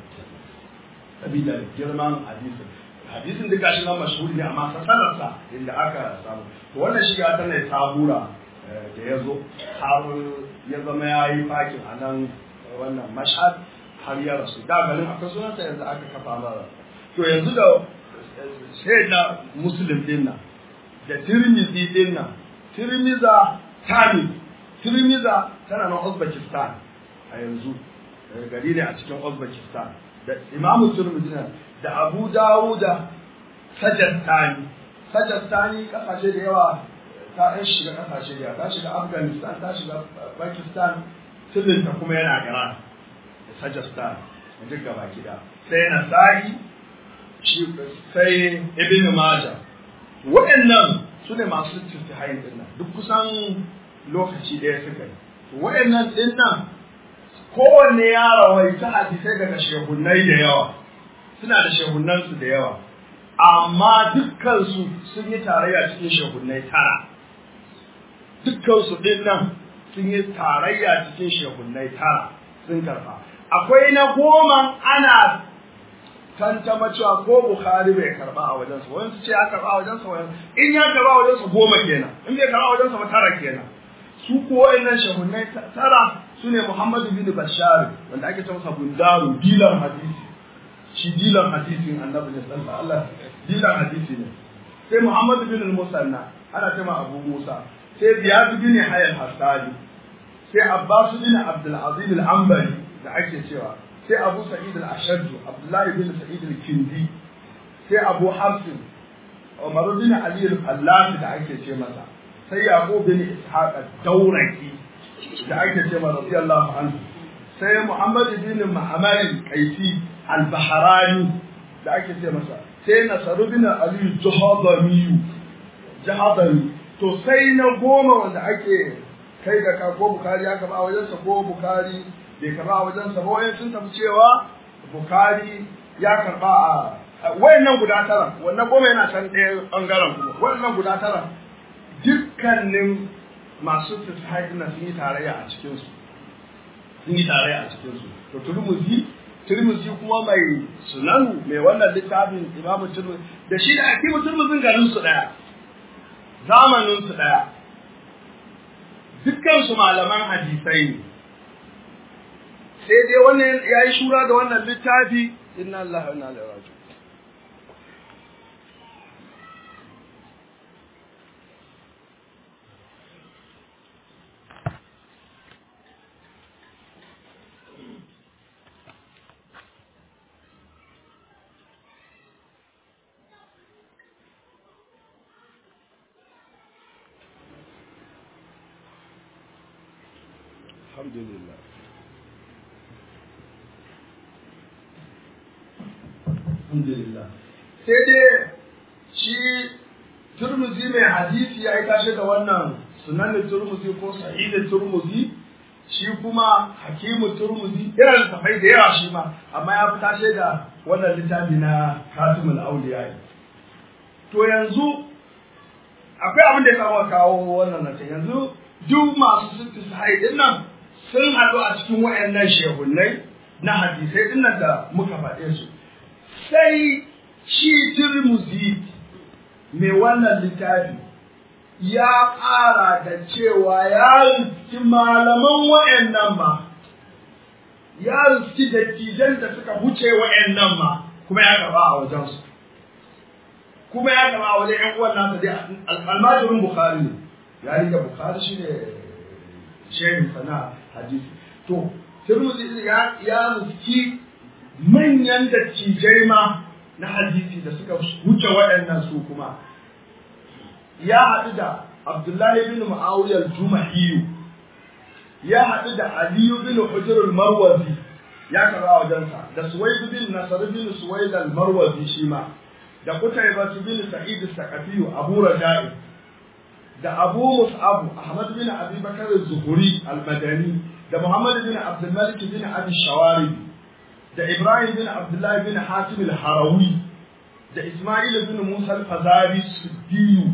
sabida girman hadisin hadisin duk gashi nan mashhuri ne amma sasalarsa inda aka samu to wannan shiga ta ne sabura da ya zo har ya zama ya yi fakin a nan wannan mashhad har ya rasu da garin akwai sunansa yanzu aka kafa mara to yanzu da sai da muslim din nan da tirmizi din nan tirmiza tami tirmiza tana nan uzbekistan a yanzu gari ne a cikin uzbekistan da imamu tirmizi da abu dawuda sajastani sajastani kasashe da yawa ta ɗan shiga kasashe da yawa ta shiga afghanistan ta shiga pakistan sirrinta kuma yana gara sajastan duk gaba kida sai nasa'i shi sai ibn majah waɗannan su ne masu tafihayin din nan duk kusan lokaci ɗaya suka yi waɗannan din nan kowanne ya rawaita hadisai daga shehunnai da yawa suna da shehunansu da yawa amma dukkansu sun yi tarayya cikin shehunnai tara dukkansu din nan sun yi tarayya cikin shehunnai tara sun karba akwai na goma ana tantama cewa ko bukhari bai karba a wajensa wani su ce ya karba a wajensa wani in ya karba a wajensa goma kenan in bai karba a wajensa ba tara kenan su ko wayannan shehunnai tara su ne muhammadu bin bashar wanda ake ce masa bundaru dilan hadisi shi dilan hadisin annabi ne sallallahu alaihi dilan hadisi ne sai muhammadu bin musanna ana ce ma abu musa sai ziyad bin hayy hasani sai abbas bin abdul aziz al-anbari da ake cewa sai abu sa'id al-ashad abdullahi bin sa'id al-kindi sai abu hafsin umar bin ali al-fallafi da ake ce masa sai yaqub bin ishaq ad-dawraki da ake ce masa radiyallahu anhu sai muhammad bin ma'mar al-qaisi al-bahrani da ake ce masa sai nasaru bin ali jahadami jahadami to sai na goma wanda ake kai da ka ko bukari aka ba wajensa ko bukari bai karba a wajensa ba wayan sun tafi cewa bukari ya karba a wayannan guda tara wannan goma yana can ɗaya ɓangaren kuma wayannan guda tara dukkanin masu tasahai na sun yi tarayya a cikinsu sun yi tarayya a cikinsu to turmuzi turmuzi kuma mai sunanu mai wannan littafin imamu turmuzi da shi da akimu turmuzin garin su ɗaya zamanin su ɗaya dukkan su malaman hadisai ne sai dai wannan ya yi shura da wannan littafi inna Allah wa inna ilaihi raji'un alhamdulillah alhamdulillah sai dai shi turmuzi mai hadisi ya yi tashe da wannan sunanin turmuzi ko sahidin turmuzi shi kuma hakimu turmuzi yana da tafai da yawa shi ma amma ya fi tashe da wannan littafi na katimul auliya to yanzu akwai abin da ya kawo kawo wannan na yanzu duk masu sittis haidin nan sun haɗu a cikin waɗannan shehunnai na hadisai din nan da muka faɗe su sai shi turmuzi mai wannan littafi ya ƙara da cewa ya riski malaman waɗannan ma ya riski dattijan da suka wuce waɗannan ma kuma ya gaba a wajensu kuma ya gaba a wajen ƴan uwan nasa dai almajirin bukhari ne ya riga bukhari shi ne shehin sana hadisi to Tirmidhi ya ya riski manyan dattijai ma na hadisi da suka wuce waɗannan su kuma ya haɗu da Abdullahi bin Muawiya al-Jumahi ya haɗu da Ali bin Hujr al-Marwazi ya karɓa wajensa da Suwaid bin Nasr bin Suwaid al-Marwazi shi ma da Qutayba bin Sa'id al-Saqafi Abu Raja'i da Abu Mus'ab Ahmad bin Abi Bakar az-Zuhri al-Madani da Muhammad bin Abdul Malik bin Abi Shawari da Ibrahim bin Abdullah bin Hatim al-Harawi da Ismail bin Musa al-Fazari Siddiyu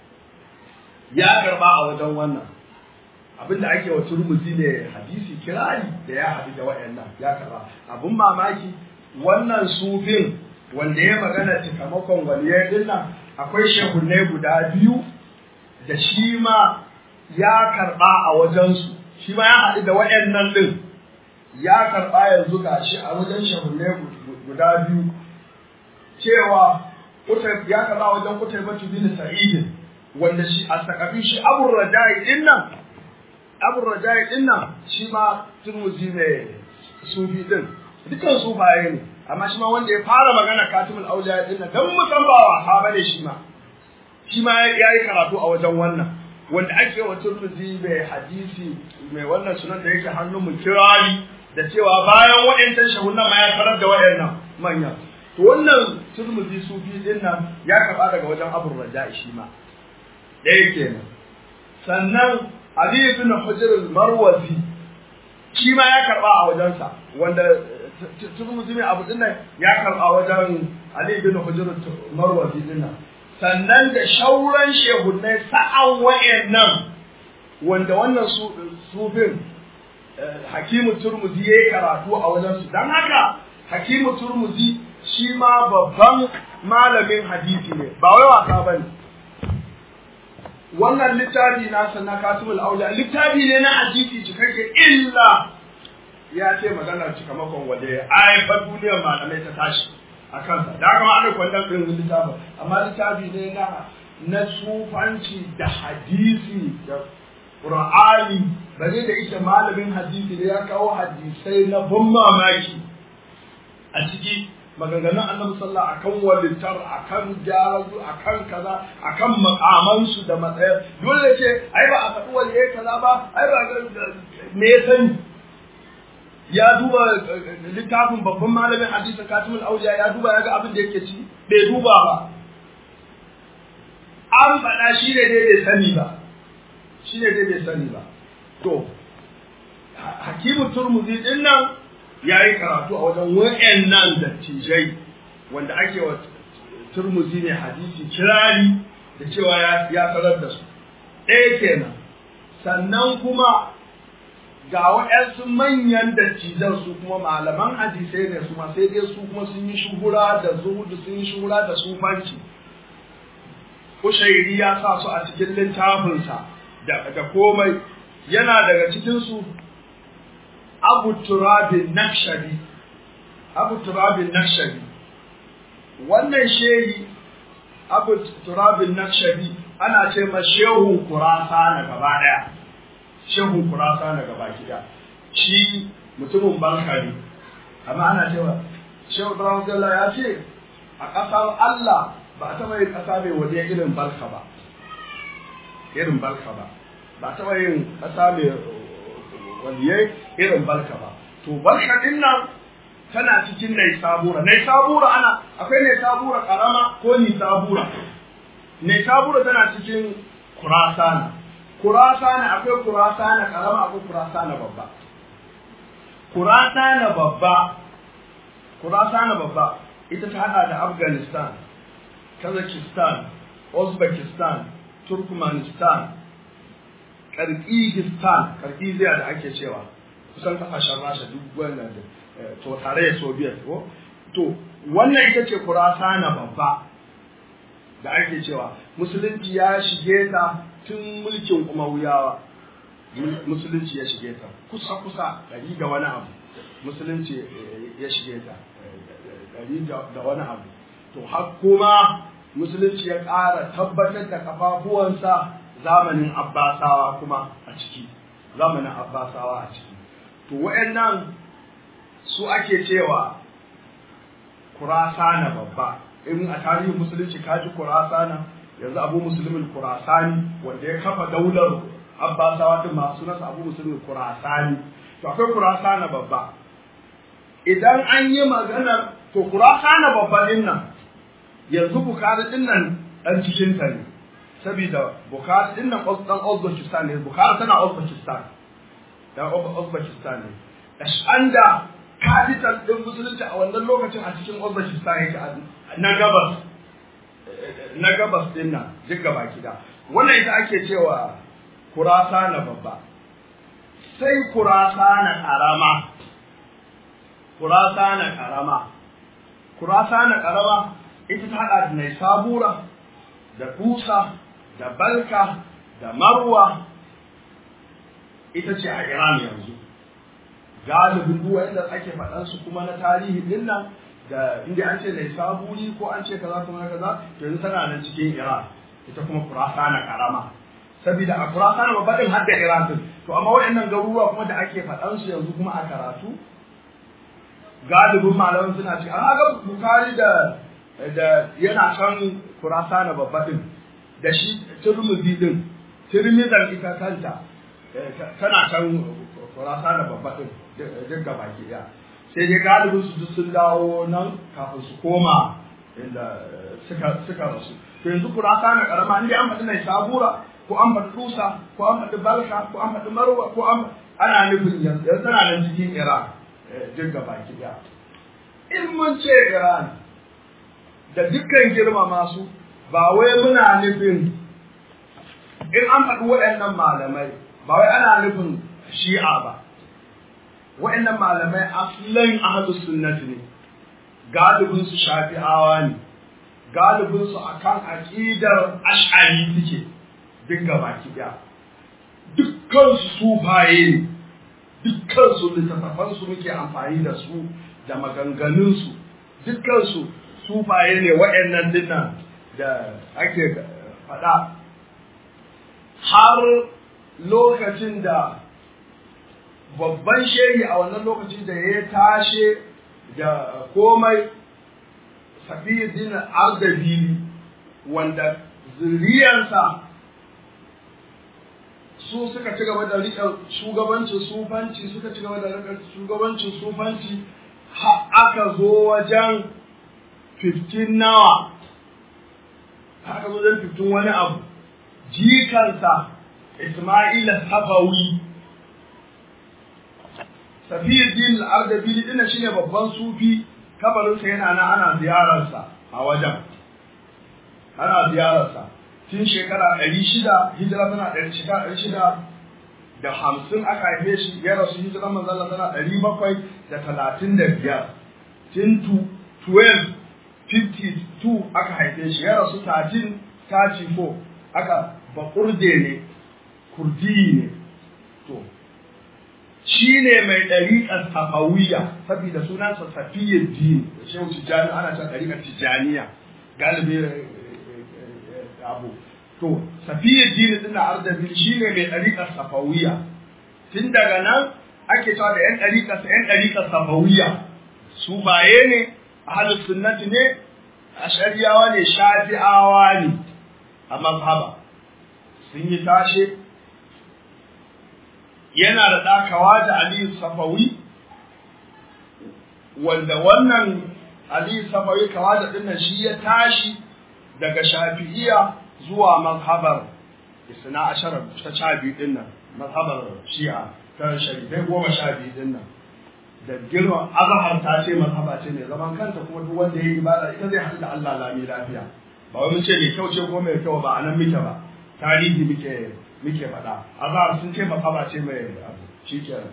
ya karba a wajen wannan abinda ake wa turmuzi ne hadisi kirari da ya haɗu da waɗannan ya karba abun mamaki wannan sufin wanda ya magana cikamakon waliyai din nan akwai shehunai guda biyu da shi ma ya karba a wajensu shi ma ya haɗu da waɗannan ɗin ya karɓa yanzu ga shi a wajen shahunne guda biyu cewa ya karɓa wajen kutai batu bin sa'idin wanda shi a sakafi shi abun raja'i ɗin nan abun raja'i ɗin nan shi ma turmuzi mai sufi ɗin dukan sufaye ne amma shi ma wanda ya fara magana katimul auliya ɗin nan don musan ba wasa bane shi ma shi ma ya yi karatu a wajen wannan wanda ake wa turmuzi mai hadisi mai wannan sunan da yake hannun mu kirari da cewa bayan waɗancan shahunan ma ya tarar da waɗannan manyan to wannan turmuzi sufi din nan ya karɓa daga wajen abu raja shi ma ɗaya kenan sannan ali ibn hujr al-marwazi shi ma ya karɓa a wajensa wanda turmuzi mai abu din nan ya karɓa wajen ali ibn hujr al-marwazi din nan sannan da shauran shehunai sa'an wayannan wanda wannan sufin hakimu turmuzi ya yi karatu a wajensu don haka hakimu turmuzi shi ma babban malamin hadisi ne ba wai wasa ba ne wannan littafi nasa na kasimul auliya littafi ne na hadisi cikakke illa ya ce maganar cikamakon waje ya haifar duniyar malamai ta tashi a kansa da kama ana kwandon ɗin littafin amma littafi ne na na sufanci da hadisi da Qur'ani bare da ita malamin hadisi ne ya kawo hadisai na ban mamaki a ciki maganganun annabi sallallahu akan walittar akan jarazu akan kaza akan makamansu da matsayar dole ce ai ba a faɗi waliyai kaza ba ai ba me ya sani ya duba littafin babban malamin hadisin katimul auliya ya duba ya ga abin da yake ci bai duba ba an faɗa shi ne dai bai sani ba shi ne dai bai sani ba to hakimu turmuzi din nan ya yi karatu a wajen wa'annan dattijai wanda ake wa turmuzi ne hadisi kirari da cewa ya sanar da su ɗaya kenan sannan kuma ga waɗansu manyan dattijan su kuma malaman hadisai ne su ma sai dai su kuma sun yi shuhura da zuhudu sun yi shuhura da sufanci Kushairi ya sa su a cikin littafinsa da komai yana daga cikinsu Abu Turabin Nakshari Abu Turabin Nakshari wannan shehi Abu Turabin Nakshari ana ce ma shehun kurasa na gaba daya shehun kurasa na gaba gida shi mutumin banka ne amma ana cewa shehu Ibrahim ya ce a ƙasar Allah ba a taɓa yin ƙasa mai waje irin balka ba irin balka ba ba a taɓa yin ƙasa mai waliyai irin balka ba to balka din nan tana cikin nai sabura nai sabura ana akwai nai sabura karama ko ni sabura nai sabura tana cikin kurasana kurasana akwai kurasana karama akwai kurasana babba kurasana babba kurasana babba ita ta hada da afghanistan Kazakhstan, Uzbekistan, Turkmenistan, Kirgizistan, Kirgiziya da ake cewa kusan kasashen Rasha duk wannan to tare da Soviet ko to wannan ita ce Kurasana babba da ake cewa musulunci ya shige ta tun mulkin Umayyawa musulunci ya shige ta kusa kusa dari da wani abu musulunci ya shige ta dari da wani abu to har kuma musulunci ya ƙara tabbatar da kafafuwansa zamanin abbasawa kuma a ciki zamanin abbasawa a ciki to wa'annan su ake cewa kurasana babba in a tarihin musulunci kaji kurasana yanzu abu musulmin kurasani wanda ya kafa daular abbasawa din masu nasa abu musulmin kurasani to akwai kurasana babba idan an yi maganar to kurasana babba din nan yanzu bukari din nan dan cikin ta ne saboda bukari din nan dan uzbekistan ne bukari tana uzbekistan dan uzbekistan ne ashanda capital din musulunci a wannan lokacin a cikin uzbekistan yake na gabas na gabas din nan duk gaba gida wannan ita ake cewa kurasa na babba sai kurasa na karama kurasa na karama kurasa na karama ita ta hada da nai sabura da kusa da balka da marwa ita ce a iran yanzu galibin duk wanda ake faɗan su kuma na tarihi din nan da inda an ce nai saburi ko an ce kaza kuma kaza to yanzu tana nan cikin iran ita kuma kurasana karama saboda a kurasana babba din har da iran din to amma waɗannan garuruwa kuma da ake faɗan su yanzu kuma a karatu galibin malaman suna ce an ga bukari da da yana kan kurasana babba din da shi turmuzi din turmizan ita kanta tana can kurasa da babba din duk gaba ke ɗaya sai dai galibin su duk sun dawo nan kafin su koma inda suka suka rasu to yanzu kurasa na karama inda an faɗi mai sabura ko an faɗi tusa ko an faɗi balka ko an faɗi marwa ko an ana nufin yanzu yanzu tana nan cikin iran duk gaba ki ɗaya in mun ce iran da dukkan girmama su ba wai muna nufin in an faɗi waɗannan malamai ba wai ana nufin shi'a ba waɗannan malamai aslan ahlus sunnati ne galibin su shafi'awa ne galibin su akan aqidar ash'ari suke duk gabaki daya dukkan su sufaye ne dukkan su littattafan su muke amfani da su da maganganun su dukkan su sufaye ne waɗannan dinnan da ake faɗa har lokacin da babban shehi a wannan lokaci da ya tashe da komai safiyyar ardabili wanda zuriyarsa su suka ci gaba da riƙe shugabancin sufanci suka ci gaba da riƙe shugabancin sufanci har aka zo wajen 15 nawa aka zo wajen 15 wani abu jikansa Ismaila Safawi Safiuddin al-Ardabili dinnan shine babban sufi kabarinsa yana nan ana ziyararsa a wajen ana ziyararsa tun shekara ɗari shida hijira tana ɗari shekara ɗari shida da hamsin aka haife shi ya rasu hijira manzala tana ɗari bakwai da talatin da biyar tun 1252 aka haife shi ya rasu 1334 aka baƙurde ne kurdi ne to shi ne mai ɗariƙar safawiyya saboda sunansa safiyyar dini da shehu tijjani ana cewa ɗariƙar tijjaniya galibi abu to safiyyar dini ɗin na ardabil shi ne mai ɗariƙar safawiyya tun daga nan ake cewa da 'yan ɗariƙarsa 'yan ɗariƙar safawiyya su baye ne ahalus sunnati ne ashariyawa ne shafi'awa ne a mazhaba sun yi tashe yana da ɗakawa da Aliyu Safawi wanda wannan Aliyu Safawi kawa da dinnan shi ya tashi daga Shafi'iyya zuwa mazhabar Isna Asharar ta sha biyu dinnan mazhabar Shi'a ta sharifai goma sha biyu dinnan da girma azhar ta ce mazhaba ce ne zaman kanta kuma duk wanda ya yi ibada ita zai haɗu da Allah lami lafiya ba wai mun ce mai kyau ce ko mai kyau ba a nan muke ba tarihi muke muke faɗa azhar sun ce masaba ce mai abu shikenan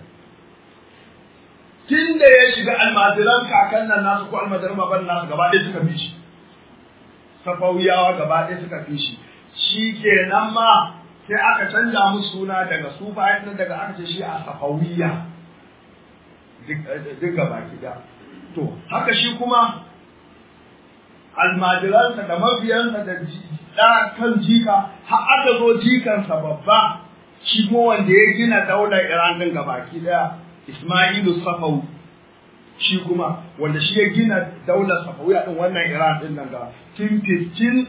tun da ya shiga almajiran kakan nan nasu ko almajiran baban nasu gaba ɗaya suka fi shi safawiyawa gaba ɗaya suka fi shi shikenan ma sai aka canja musu suna daga sufa nan daga aka ce shi a safawiya duk gaba gida to haka shi kuma almajiransa da mabiyansa da da kan jika har aka zo jikansa babba shi kuma wanda ya gina daular Iran din gabaki daya Ismailu Safawi shi kuma wanda shi ya gina daular Safawiya din wannan Iran din nan ga tun 15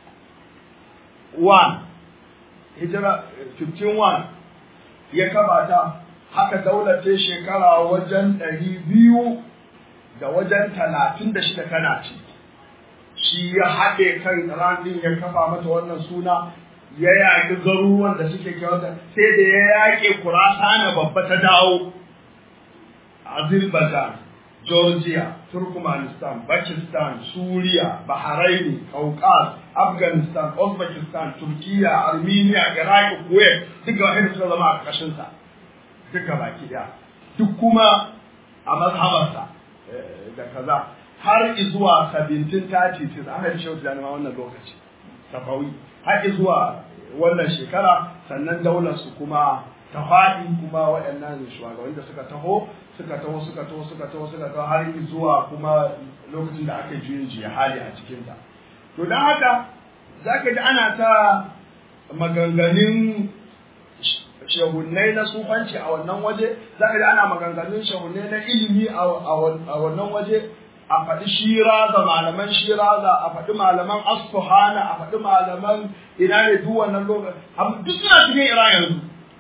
1 hijira 15 ya kabata haka daular ta shekara wajen 200 da wajen 36 tana ci shi ya haɗe kan Iran din ya kafa mata wannan suna ya yaƙi garuruwan da suke kyauta sai da ya yaƙe Kurasana babba ta dawo Azerbaijan, Georgia, Turkmenistan, Pakistan, Suriya, Bahrain, Caucasus, Afghanistan, Uzbekistan, Turkiya, Armenia, Iraq, Kuwait duka wahanda suka zama a ƙarƙashinsa duka baki ɗaya duk kuma a mazhabarsa da kaza har zuwa 1730 an haifi shehu tijjani ma wannan lokaci safawi har zuwa wannan shekara sannan daular su kuma ta faɗi kuma waɗannan shugabanni da suka taho suka taho suka taho suka taho suka taho har zuwa kuma lokacin da aka juyin jiya hali a cikinta to don haka za ka ji ana ta maganganun shehunnai na sufanci a wannan waje za ka ji ana maganganun shehunnai na ilimi a wannan waje a faɗi shiraza malaman shiraza a faɗi malaman asfuhana a faɗi malaman ina ne duk wannan lokaci duk suna cikin ira yanzu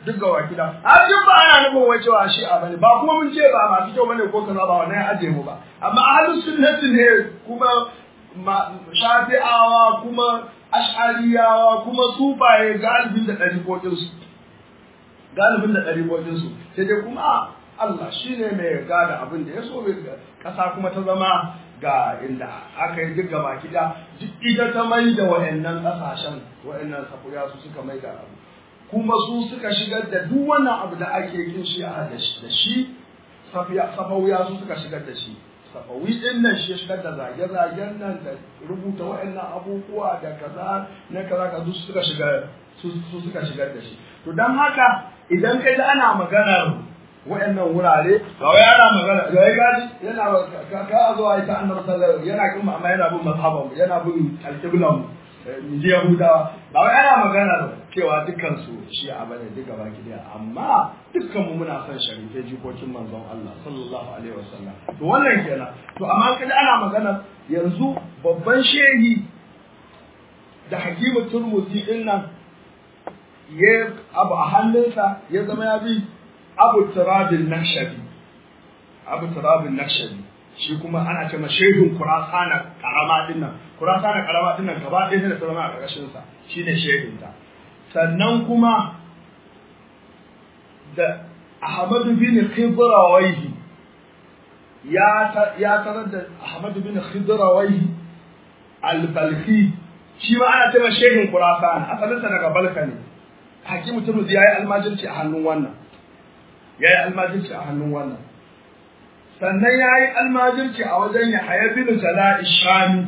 duk gawa gida a duk ba ana nufin wai cewa shi a bane ba kuma mun ce ba masu kyau bane ko kaza ba wannan ya aje mu ba amma ahlus sunnati ne kuma shafi'awa kuma ash'ariyawa kuma sufaye galibin da ɗariƙoƙin su galibin da ɗariƙoƙin su sai dai kuma Allah shine mai gada abin da ya so ƙasa kuma ta zama ga inda aka yi duk gaba kida duk ita ta mai da wa'annan ƙasashen wa'annan safuya su suka mai da abu kuma su suka shigar da duk wannan abu da ake kin shi a da shi safawiya su suka shigar da shi safawi din nan shi ya shigar da zage-zagen nan da rubuta wa'annan abubuwa da kaza na kaza ka su suka shigar su suka shigar da shi to dan haka idan kai da ana maganar wa'annan wurare ga wai ana magana ga wai gaji yana ka ka zo ai ta annabi sallallahu yana kin amma yana bin mazhaban yana bin alqiblan mu je yahudawa ba wai ana magana cewa dukkan su shi a bane duka baki daya amma dukkan mu muna son sharife jikokin manzon Allah sallallahu alaihi wasallam to wannan kenan to amma kaji ana magana yanzu babban shehi da hakimu turmuzi din nan ya abu a hannunsa ya zama ya bi abu turabin nakshabi abu turabin nakshabi shi kuma ana ce ma shehun kurasana karama din nan kurasana karama din nan gaba ɗaya da sauran a ƙarƙashin sa shine shehun ta sannan kuma da Ahmadu bin Khidrawayhi ya ya tarar da Ahmadu bin Khidrawayhi al-Balkhi shi ma ana ce ma shehun kurasana asalin sa daga Balka ne hakimu turmuzi yayi almajirci a hannun wannan yayi almajirci a hannun wannan sannan ya yi almajirci a wajen ya haya bin jala'i shami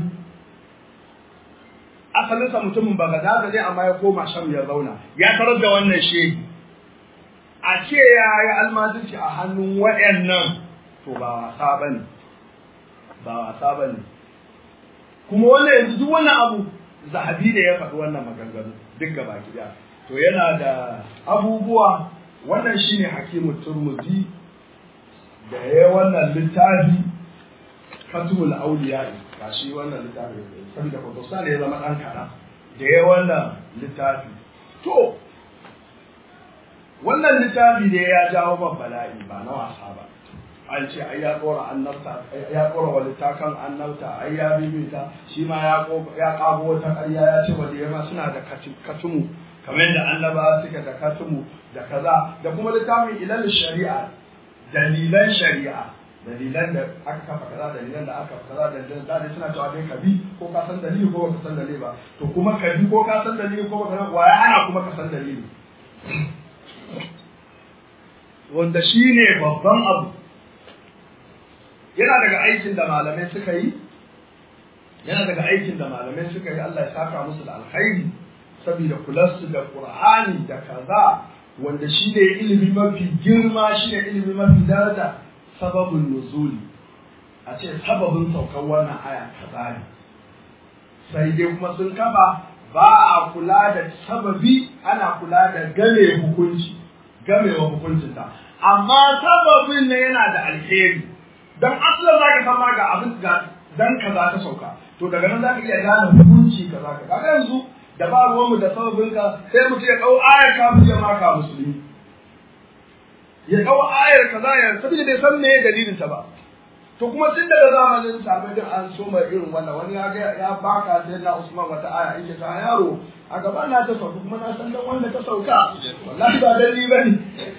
asalinsa mutumin bagadaza ne amma ya koma sham ya zauna ya tarar da wannan shehi a ce ya yi almajirci a hannun waɗannan to ba wasa ba ne ba wasa ba ne kuma wannan yanzu duk wannan abu zahabi ne ya faɗi wannan maganganu duk gaba ɗaya to yana da abubuwa wannan shine hakimu turmuzi da ya wannan littafi katubul auliya ga shi wannan littafi saboda Pakistan ya zama dan kana da ya wannan littafi to wannan littafi da ya jawo ban bala'i ba na wasa ba an ce ai ya tsora annabta ya tsora wa littakan annabta ai ya bibita shi ma ya ya kago wata ƙarya ya ce wanda ma suna da katumu kamar yadda annaba suka da katumu da kaza da kuma littafin ilal shari'a dalilan shari'a dalilan da aka kafa kaza dalilan da aka kaza dalilan da suna cewa dai ka bi ko ka san dalili ko ka san dalili ba to kuma ka bi ko ka san dalili ko ka san waya ana kuma ka san dalili wanda shine babban abu yana daga aikin da malamai suka yi yana daga aikin da malamai suka yi Allah ya saka musu da alkhairi saboda kularsu da Qur'ani da kaza wanda shi ne ilimi mafi girma shi ne ilimi mafi daraja sababin nuzuli a ce sababin saukar wannan aya kaza ne sai dai kuma sun kafa ba a kula da sababi ana kula da game hukunci gamewa hukuncinta amma sababin ne yana da alheri dan asalin za ka san ga abin ga dan kaza ta sauka to daga nan za ka iya gane hukunci kaza ka kaga yanzu da ba ruwanmu da sababinka sai mutum ya ɗau ayar kafin ya maka musulmi ya ɗau ayar kaza ya saboda bai san me dalilin ta ba to kuma tun daga zamanin sabai din an so mai irin wannan wani ya ga ya baka sai na Usman wata aya yake ta yaro a gaba na ta sauka kuma na san dan wanda ta sauka wallahi ba dalili bane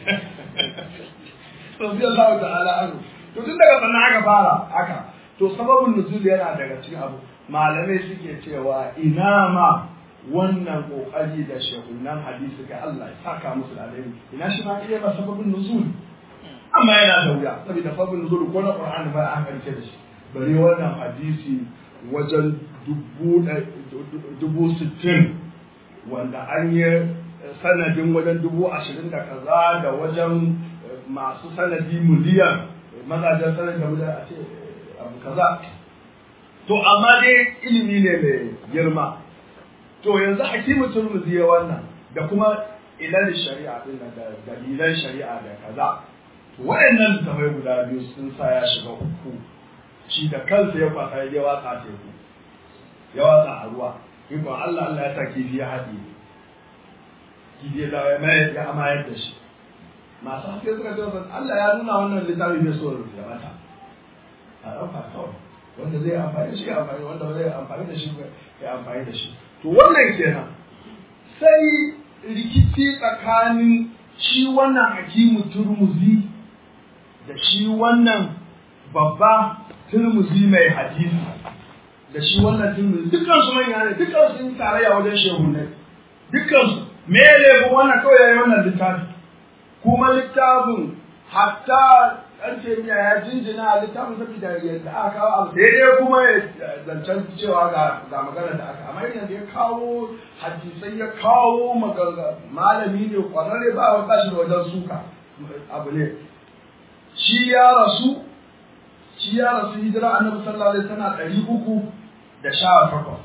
to bi Allah ta'ala an to tun daga sannan aka fara haka to sababin nuzul yana daga cikin abu malamai suke cewa ina ma wannan kokari da shehunan hadisi ga Allah ya saka musu da alheri ina shi ma iya ba sababin nuzul amma yana da wuya saboda sababin nuzul ko na Qur'ani ba an karce da shi bare wannan hadisi wajen dubu dubu sittin wanda an yi sanadin wajen dubu ashirin da kaza da wajen masu sanadi miliyan mazajen sanadi da miliyan a ce abu kaza to amma dai ilimi ne mai girma to yanzu hakimu turmuzi ya wannan da kuma ilal shari'a din da dalilan shari'a da kaza to wayannan littafai guda biyu sun sa ya shiga uku shi da kansa ya kwasa ya watsa teku ya watsa a ruwa ikon Allah Allah ya sa kifi ya haɗe gidiya da ya mai ya amayar da shi masu haske suka ce Allah ya nuna wannan littafi bai so ya mata a ɗauka kawai wanda zai amfani da shi ya amfani wanda ba zai amfani da shi ya amfani da shi to wannan kenan sai rikici tsakanin shi wannan hakimu turmuzi da shi wannan babba turmuzi mai hadisi da shi wannan turmuzi dukkan su manya ne dukkan su yi tarayya wajen shehunai dukkan su me ya lebu wannan kawai yayi wannan littafi kuma littafin hatta ɗan taimiya ya jinjina a littafin saboda yadda aka kawo abu daidai kuma ya zancen cewa ga ga magana da aka amma yadda ya kawo hadisai ya kawo magana malami ne kwararre ba wa bashi da wajen suka abu ne shi ya rasu shi ya rasu hijira annabi sallallahu alaihi wasallam ɗari uku da sha takwas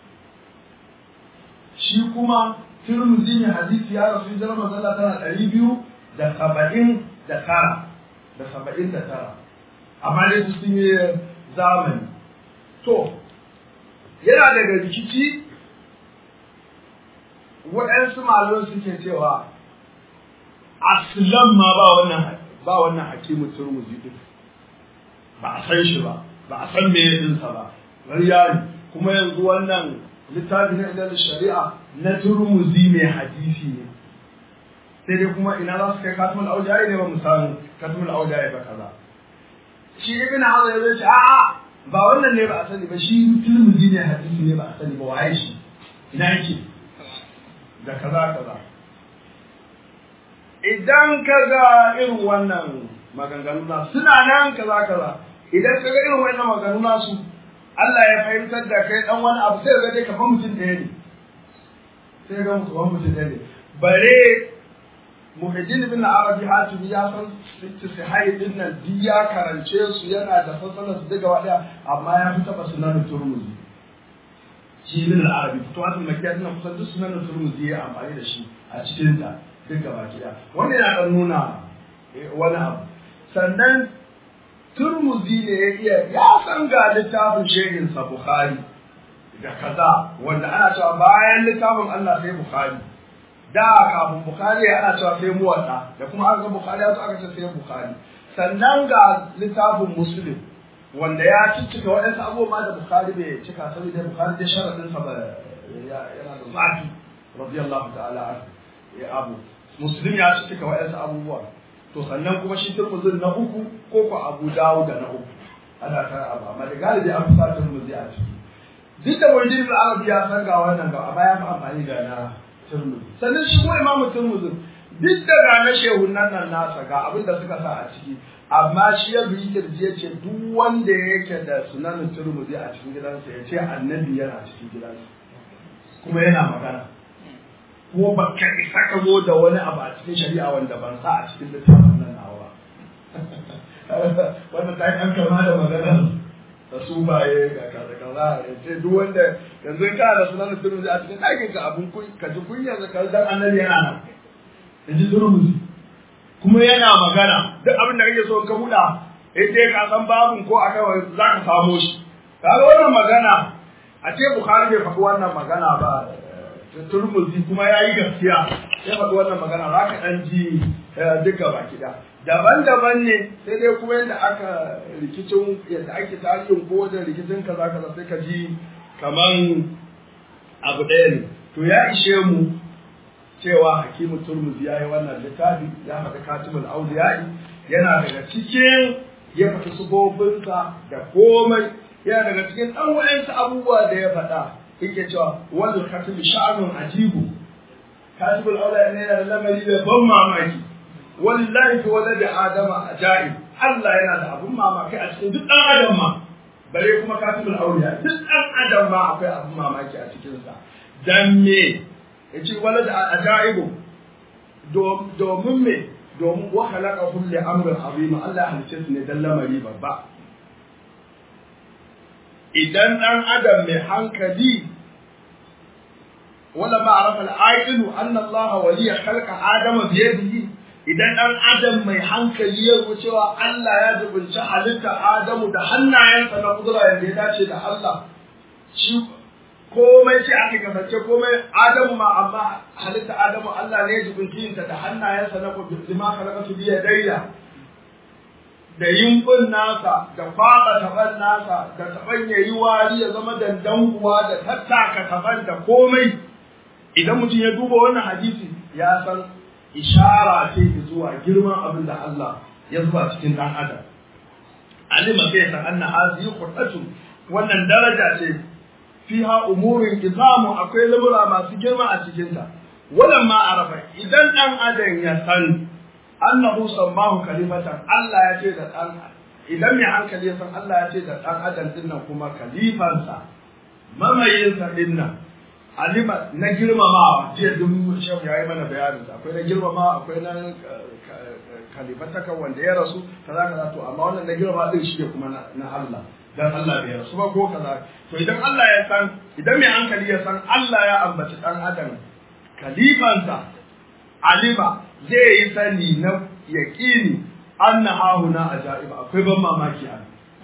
shi kuma Tirmidhi ne hadisi ya rasu hijira manzo Allah tana ɗari biyu da saba'in da tara da saba'in da tara amma dai su sun yi zamani to yana daga rikici waɗansu malaman suke cewa aslan ma ba wannan ba wannan hakimu turmuzi din ba a san shi ba ba a san me dinsa ba ƙarya kuma yanzu wannan littafi na ilal shari'a na turmuzi mai hadisi ne sai dai kuma ina za su kai katumul aujaye ne ba mu samu katumul aujaye ba kaza shi ibn hazar ya ce a'a ba wannan ne ba a sani ba shi turmuzi ne hadisi ne ba a sani ba waye shi ina yake da kaza kaza idan ka ga irin wannan maganganu na suna nan kaza kaza idan ka ga irin wannan maganganu nasu Allah ya fahimtar da kai dan wani abu sai ga dai ka fa mutum ɗaya ne sai ga mutum mutum ɗaya ne bare muhaddin bin arabi hatimi ya san sahih din nan duk ya karance su yana da fasalar su daga wada amma ya fi taba sunan turmuzi shi bin arabi fitowatul makiyat nan kusan duk sunan turmuzi ya amfani da shi a cikin ta duk gaba ɗaya wannan yana dan nuna wani abu sannan turmuzi ne ya iya ya san ga littafin shehin sa bukhari da kaza wanda ana cewa bayan littafin Allah sai bukhari da kafin bukhari ana cewa sai muwatta da kuma aka ga bukhari ya zo aka ce sai bukhari sannan ga littafin muslim wanda ya ciccika waɗansu abubuwa da bukhari bai cika saboda bukhari da sharadin sa ba yana da zafi radiyallahu ta'ala ya abu muslim ya ciccika waɗansu abubuwa to sannan kuma shi turmuzin na uku ko ko abu dawo da na uku ana tara abu amma da galibi an fi sa turmuzi a ciki duk da wajen arabi ya san ga wannan ga amma ya fi amfani da na turmuzi sannan shi ko imamu turmuzi duk da ga na shehunan nan nasa ga abin da suka sa a ciki amma shi ya bi kirji ya ce duk wanda yake da sunanin turmuzi a cikin gidansa ya ce annabi yana cikin gidansa kuma yana magana ko ba ka isa ka zo da wani abu a cikin shari'a wanda ban sa a cikin littafin nan nawa wanda ta yi an kama da maganar da su baye ga kaza kaza ya ce duk wanda yanzu in kana da sunan turmuzi a cikin ɗakin ka abun ka ji kunya da kan dan annabi yana nan ya ji turmuzi kuma yana magana duk abin da kake so ka buɗa in dai ka san babun ko aka za ka samo shi kaga wannan magana a ce bukhari bai faɗi wannan magana ba turmuzi kuma ya yi gaskiya ya faɗi wannan magana za ka ɗan ji duka baki ɗaya daban-daban ne sai dai kuma yadda aka rikicin yadda ake tarihin ko wajen rikicin kaza kaza sai ka ji kaman abu ɗaya ne to ya ishe mu cewa hakimu turmuzi ya yi wannan littafi ya faɗi katimul auliyai yana daga cikin ya faɗi subobinsa da komai yana daga cikin ɗan wa'ansu abubuwa da ya faɗa yake cewa wal khatim sha'nun ajibu katibul auliyai ne yana da lamari da ban mamaki wallahi fi walad adama ajaib Allah yana da abun mamaki a cikin duk dan adam ma bare kuma katibul awliya duk dan adam ma akwai abun mamaki a cikin sa dan me yace walad ajaib domin me domin wa khalaqahu li amrin azim Allah ya halice su ne dan lamari babba idan dan adam mai hankali wala ma arafa al-aqilu anna Allah waliya khalaqa adama bi yadihi idan ɗan adam mai hankali ya cewa Allah ya zubunci halitta Adamu da hannayensa na kudura yadda ya dace da Allah shi komai ce aka kasance komai adamu ma amma halitta adamu Allah ne ya jibinci ta da hannayensa na lima khalaqatu bi yadayya da yimbin nasa da faɗa taban nasa da taban yayi wari ya zama dandanguwa da tattaka taban da komai idan mutum ya duba wannan hadisi ya san ishara ce zuwa girman abin da Allah ya zuba cikin dan adam alima sai san anna hazihi qur'atu wannan daraja ce fiha umurin izamu akwai lamura masu girma a cikin ta wannan ma arafa idan dan adam ya san annahu sammahu khalifatan Allah ya ce da dan idan mai hankali ya san Allah ya ce da dan adam dinnan kuma khalifansa mamayinsa dinnan alima na girmamawa jiya duk shehu ya yi mana bayanin akwai na girmamawa akwai na kalifataka wanda ya rasu kaza kaza to amma wannan na girmama din shi ne kuma na Allah dan Allah bai rasu ba ko kaza to idan Allah ya san idan mai hankali ya san Allah ya ambaci dan adam kalifansa alima zai yi sani na yaqini anna hahuna ajaiba akwai ban mamaki a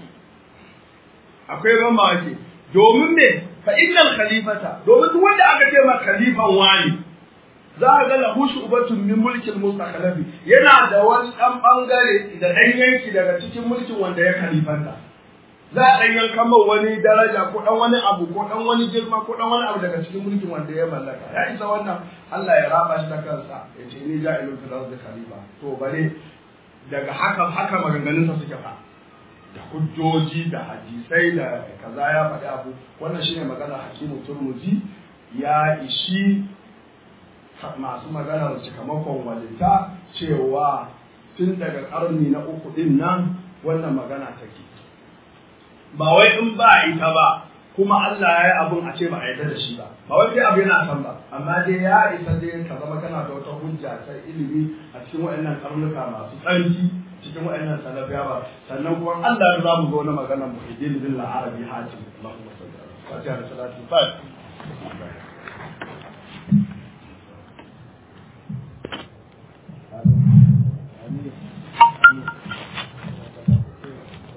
akwai ban mamaki domin me fa innal khalifata domin duk wanda aka ce ma khalifan wani za a ga lahu shubatun min mulkin mustaqlabi yana da wani dan bangare da dan yanki daga cikin mulkin wanda ya khalifanta za a dan yanka mai wani daraja ko dan wani abu ko dan wani girma ko dan wani abu daga cikin mulkin wanda ya mallaka ya isa wannan Allah ya raba shi da kansa ya ce ni ja'ilun fil ardi khalifa to bare daga haka haka maganganunsa suke fa da hujjoji da hadisai da kaza ya faɗi abu wannan shine magana hakimu turmuzi ya ishi masu maganar cikamakon walita cewa tun daga ƙarni na uku ɗin nan wannan magana take ba wai in ba ita ba kuma Allah ya yi abun a ce ba a yarda da shi ba ba wai sai abu yana san ba amma dai ya isa dai ka zama kana da wata hujja ta ilimi a cikin waɗannan karnuka masu tsarki cikin waɗannan salafiya ba sannan kuma Allah za mu zo na maganar muhiddin bin al-arabi hatim Allahumma salli ala fatiha da salatu fatiha